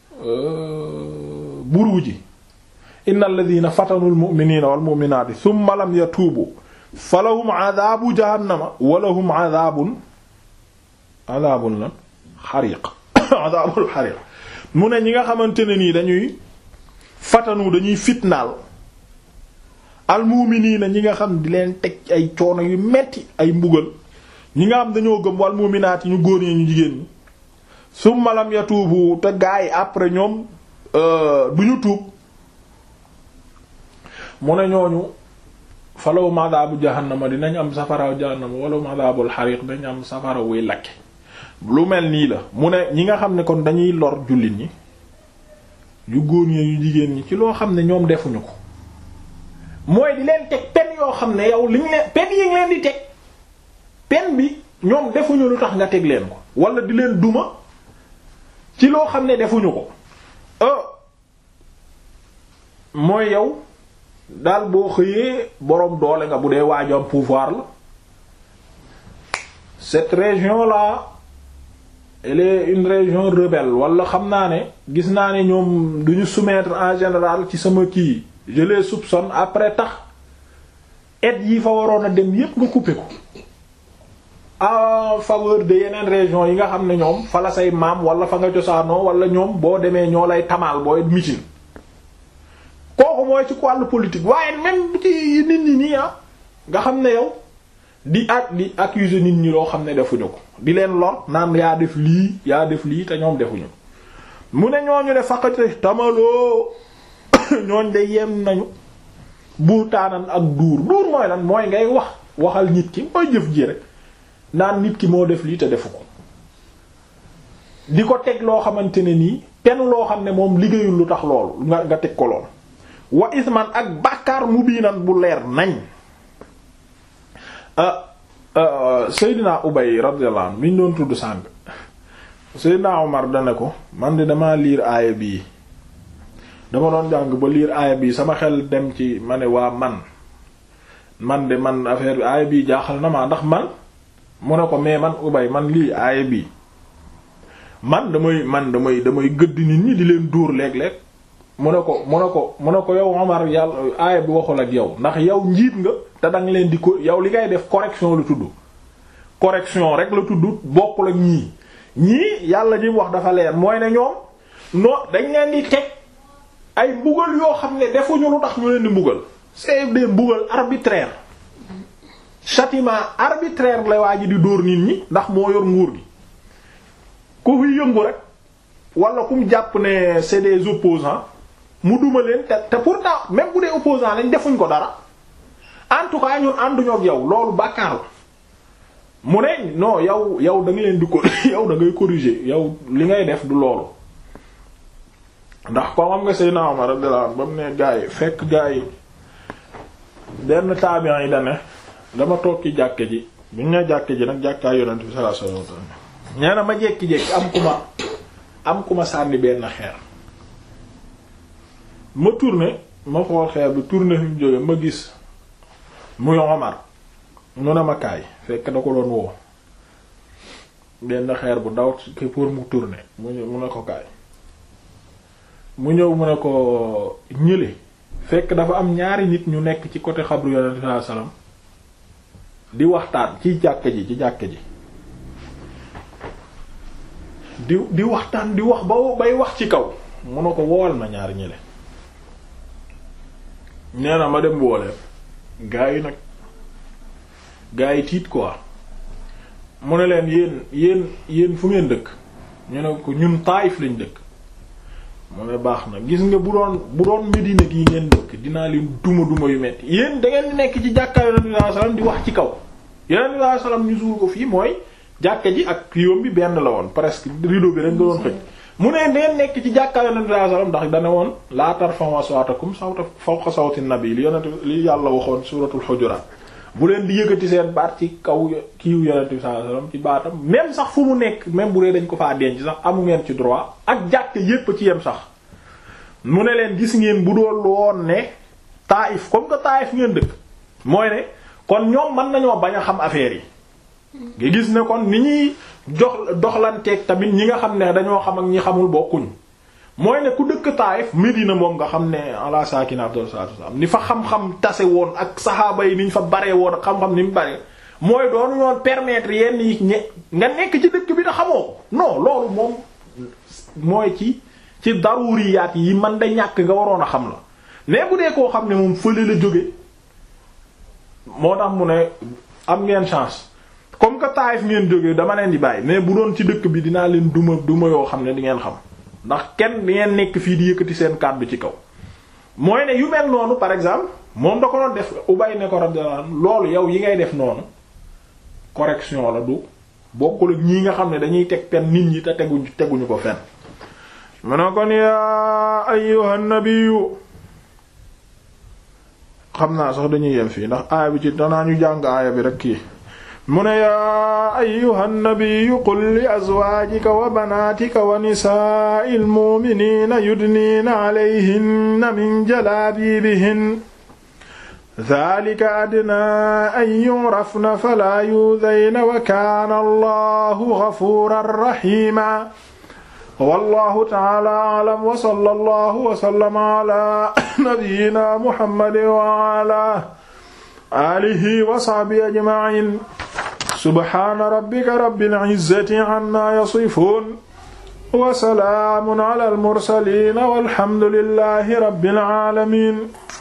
A: buruuj ji innal ladina fatanul mu'minina wal mu'minati thumma lam yatuubu falahum adaabu jahannama walahum adaabun adaabun lan xariq adaabul xariq mu ne ñi nga xamante ne nii dañuy fatanu dañuy fitnaal almuuminiina ñi nga xam di leen teg ay coono yu metti ay mbugal ñi nga xam dañoo gëm wal muuminaat yi ñu góor ñi ñu jigéen ñi summa lam yatuubu te gaa yi après ñoom du ñu tuub mu ne ñooñu falaw madaabu jahannama dinañ am safara jahannama wala madaabul xariq dinañ am safara wuy lakke lu mel nii la mu ne ñi nga xam ne kon dañuy lor jullit ñi yu góor ñi yu jigéen ñi ci loo xam ne ñoom defuñu ko mooy di leen teg pen yoo xam ne yow li ñu leen pen yi ngi leen di teg pen bi ñoom defuñu lu tax nga teg leen ko wala di leen duma ci loo xam ne defuñu ko mooy yow daal boo xëyee boroom doole nga bu dee waajam pouvoir la cette région là elle est une région rebelle wala xam naa ne gis naa ne ñoom duñu soumettre en général ci sama kii je les soupçonne après tax aide yi fa waroon a dem yépp nga couper ko en faveur de yeneen région yi nga xam ne ñoom fa la say maam wala fa nga cosaanoo wala ñoom boo demee ñoo lay tamaal booy mitin kooku mooy ci wàllu politique waaye même ci nit ñi nii ah nga xam ne yow di ak di accuser nit ñi loo xam ne defuñu ko di leen lor naan yaa def lii yaa def lii te ñoom defuñu mu ne ñooñu ne faqate tamaloo ñooñ de yem nañu buutaanan ak duur duur mooy lan mooy ngay wax waxal nit ki mooy jëf ji rek naan nit ki moo def lii te defu ko di ko teg loo xamante ne nii pen loo xam ne moom liggéeyul lu tax loolu nga nga teg ko lool wa isman ak bàkkaar mubiinan bu leer nañ Seydina Ubay radiyallahu anhu mi ñu doon tudd sàng Seydina Omar dane ko man de dama liir aaya bii dama doon jàng ba liir aaya bii sama xel dem ci ma ne waa man man de man affaire bi aaya bii jaaxal na ma ndax man mu ne ko mais man Ubay man lii aaya bii man damay man damay damay gëdd nit ñi di leen dóor léeg-léeg mu ne ko mu ne ko mu ne ko yow Omar yàlla aaya bi waxul ak yow ndax yow njiit nga te danga leen di ko yow li ngay def correction la tudd correction rek la tudd bokkul ak ñii ñii yàlla ñi wax dafa leer mooy ne ñoom non dañ leen di teg ay mbugal yoo xam ne defuñu lu tax ñu leen di mbugal c'est des mbugal arbitraire châtiment arbitraire la waa ji di dóor nit ñi ndax moo yor nguur gi ku fi yëngu rek wala ku mu jàpp ne c'est des opposants mu duma leen te te pourtant même bu dee opposants lañ defuñ ko dara en tout cas ñun ànduñoo ak yow loolu bàkkaar la mu ne non yow yow da nga leen di ko yow da ngay corriger yow li ngay def du loolu ndax ko xam nga Seydina Omar radiyallahu anhu ba mu ne gaa yi fekk gaa yi benn tabian yi da ne dama toog ci jàkke ji bu ñu ne jàkke ji nag jàkkaay yonent bi sallallahu alayhi wasallam nee na ma jekki-jekki am ku ma am ku ma sànni benn xeer ma tourné ma xool xeer bi tourné fi mu jóge ma gis muy Omar mu ne ma kaay fekk da ko doon woo benn xeer bu ndaw pour mu tourné mu mu ne ko kaay mu ñëw mu ne ko ñële fekk dafa am ñaari nit ñu nekk ci côté xabru yonent sallallahu alayhi wasallam di waxtaan ci jàkka ji ci jàkka ji di di waxtaan di wax ba bay wax ci kaw mu ne ko wool ma ñaari ñële nee na ma dem wooleen gaa yi nag gaa yi tiit quoi mu ne leen yéen yéen yéen fu ngeen dëkk ñu ne ko ñun Taayif lañ dëkk mu ne baax na gis nga bu doon bu doon Medina gi ngeen dëkk dinaa leen duma duma yu metti yéen da ngeen nekk ci jàkkaar Yonent bi sallallahu alayhi wasallam di wax ci kaw yonent bi sallallahu alayhi wasallam ñu suul ko fii mooy jàkka ji ak kiiwam bi benn la woon presque rideau bi rek nga doon xëj mu ne neen nekk ci jàkka yonent bi sallallahu alayhi wasallam ndax dana woon laa tarfa'u aswaatakum sawta fawqa sawti nabi li yonent li yàlla waxoon suuratul Hujurat bu leen di yëkkati seen baat ci kaw kiiw yonent bi sallallahu alayhi wasallam ci baatam même sax fu mu nekk même bu dee dañ ko faa denc sax amu ngeen ci droit ak jàkka yépp ci yem sax mu ne leen gis ngeen bu doon woon ne Taïf comme que Taïf ngeen dëkk mooy ne kon ñoom mën nañoo bañ a xam affaire yi nga gis ne kon ni ñuy jox doxlanteeg tamit ñi nga xam ne dañoo xam ak ñi xamul bokkuñ mooy ne ku dëkk Taïf Medina moom nga xam ne ala sakina afdal salatu wasalam ni fa xam-xam tase woon ak saxaaba yi ni ñu fa baree woon ak xam-xam ni mu bare mooy doonu ñoon permettre yenn yi ñe nga nekk ci dëkk bi da xamoo ko non loolu moom mooy ci ci daruriyaat yi man da ñàkk nga waroon a xam la mais bu dee koo xam ne moom fële la jóge moo tax mu ne am ngeen chance comme que Taïf ngeen jóge dama leen di bàyyi mais bu doon ci dëkk bi dinaa leen duma duma yoo xam ne di ngeen xam ndax kenn di ngeen nekk fii di yëkkati seen kàddu ci kaw mooy ne yu mel noonu par exemple moom da ko doon def ubay ne ko radiyallahu loolu yow yi ngay def noonu correction la du bokkul ak ñii nga xam ne dañuy teg pen nit ñi te teguñ teguñu ko fenn mu ne kon yaa ayyuhan nabiyyu xam naa sax dañuy yem fii ndax aaya bi ci danaa ñu jàng aaya bi rek kii mu ne yaa ayyuha nnabiyu qul li azwaajika wa banaatika wa nisaa'i lmu'miniina yudniina alayhinna min jalaabiibihin daalika adnaa an yu'rafna falaa yu'dayna wa kaana allahu gafuuran rahiima wallahu ta'aala a'lam wa sallallahu wa sallama ala nabiyyina muhammadin wa ala alihi wa sahbihi ajma'in subhana rabbika rabbil izzati amma yasifun wa salaamun ala al mursalin walhamdulillahi rabbil alamin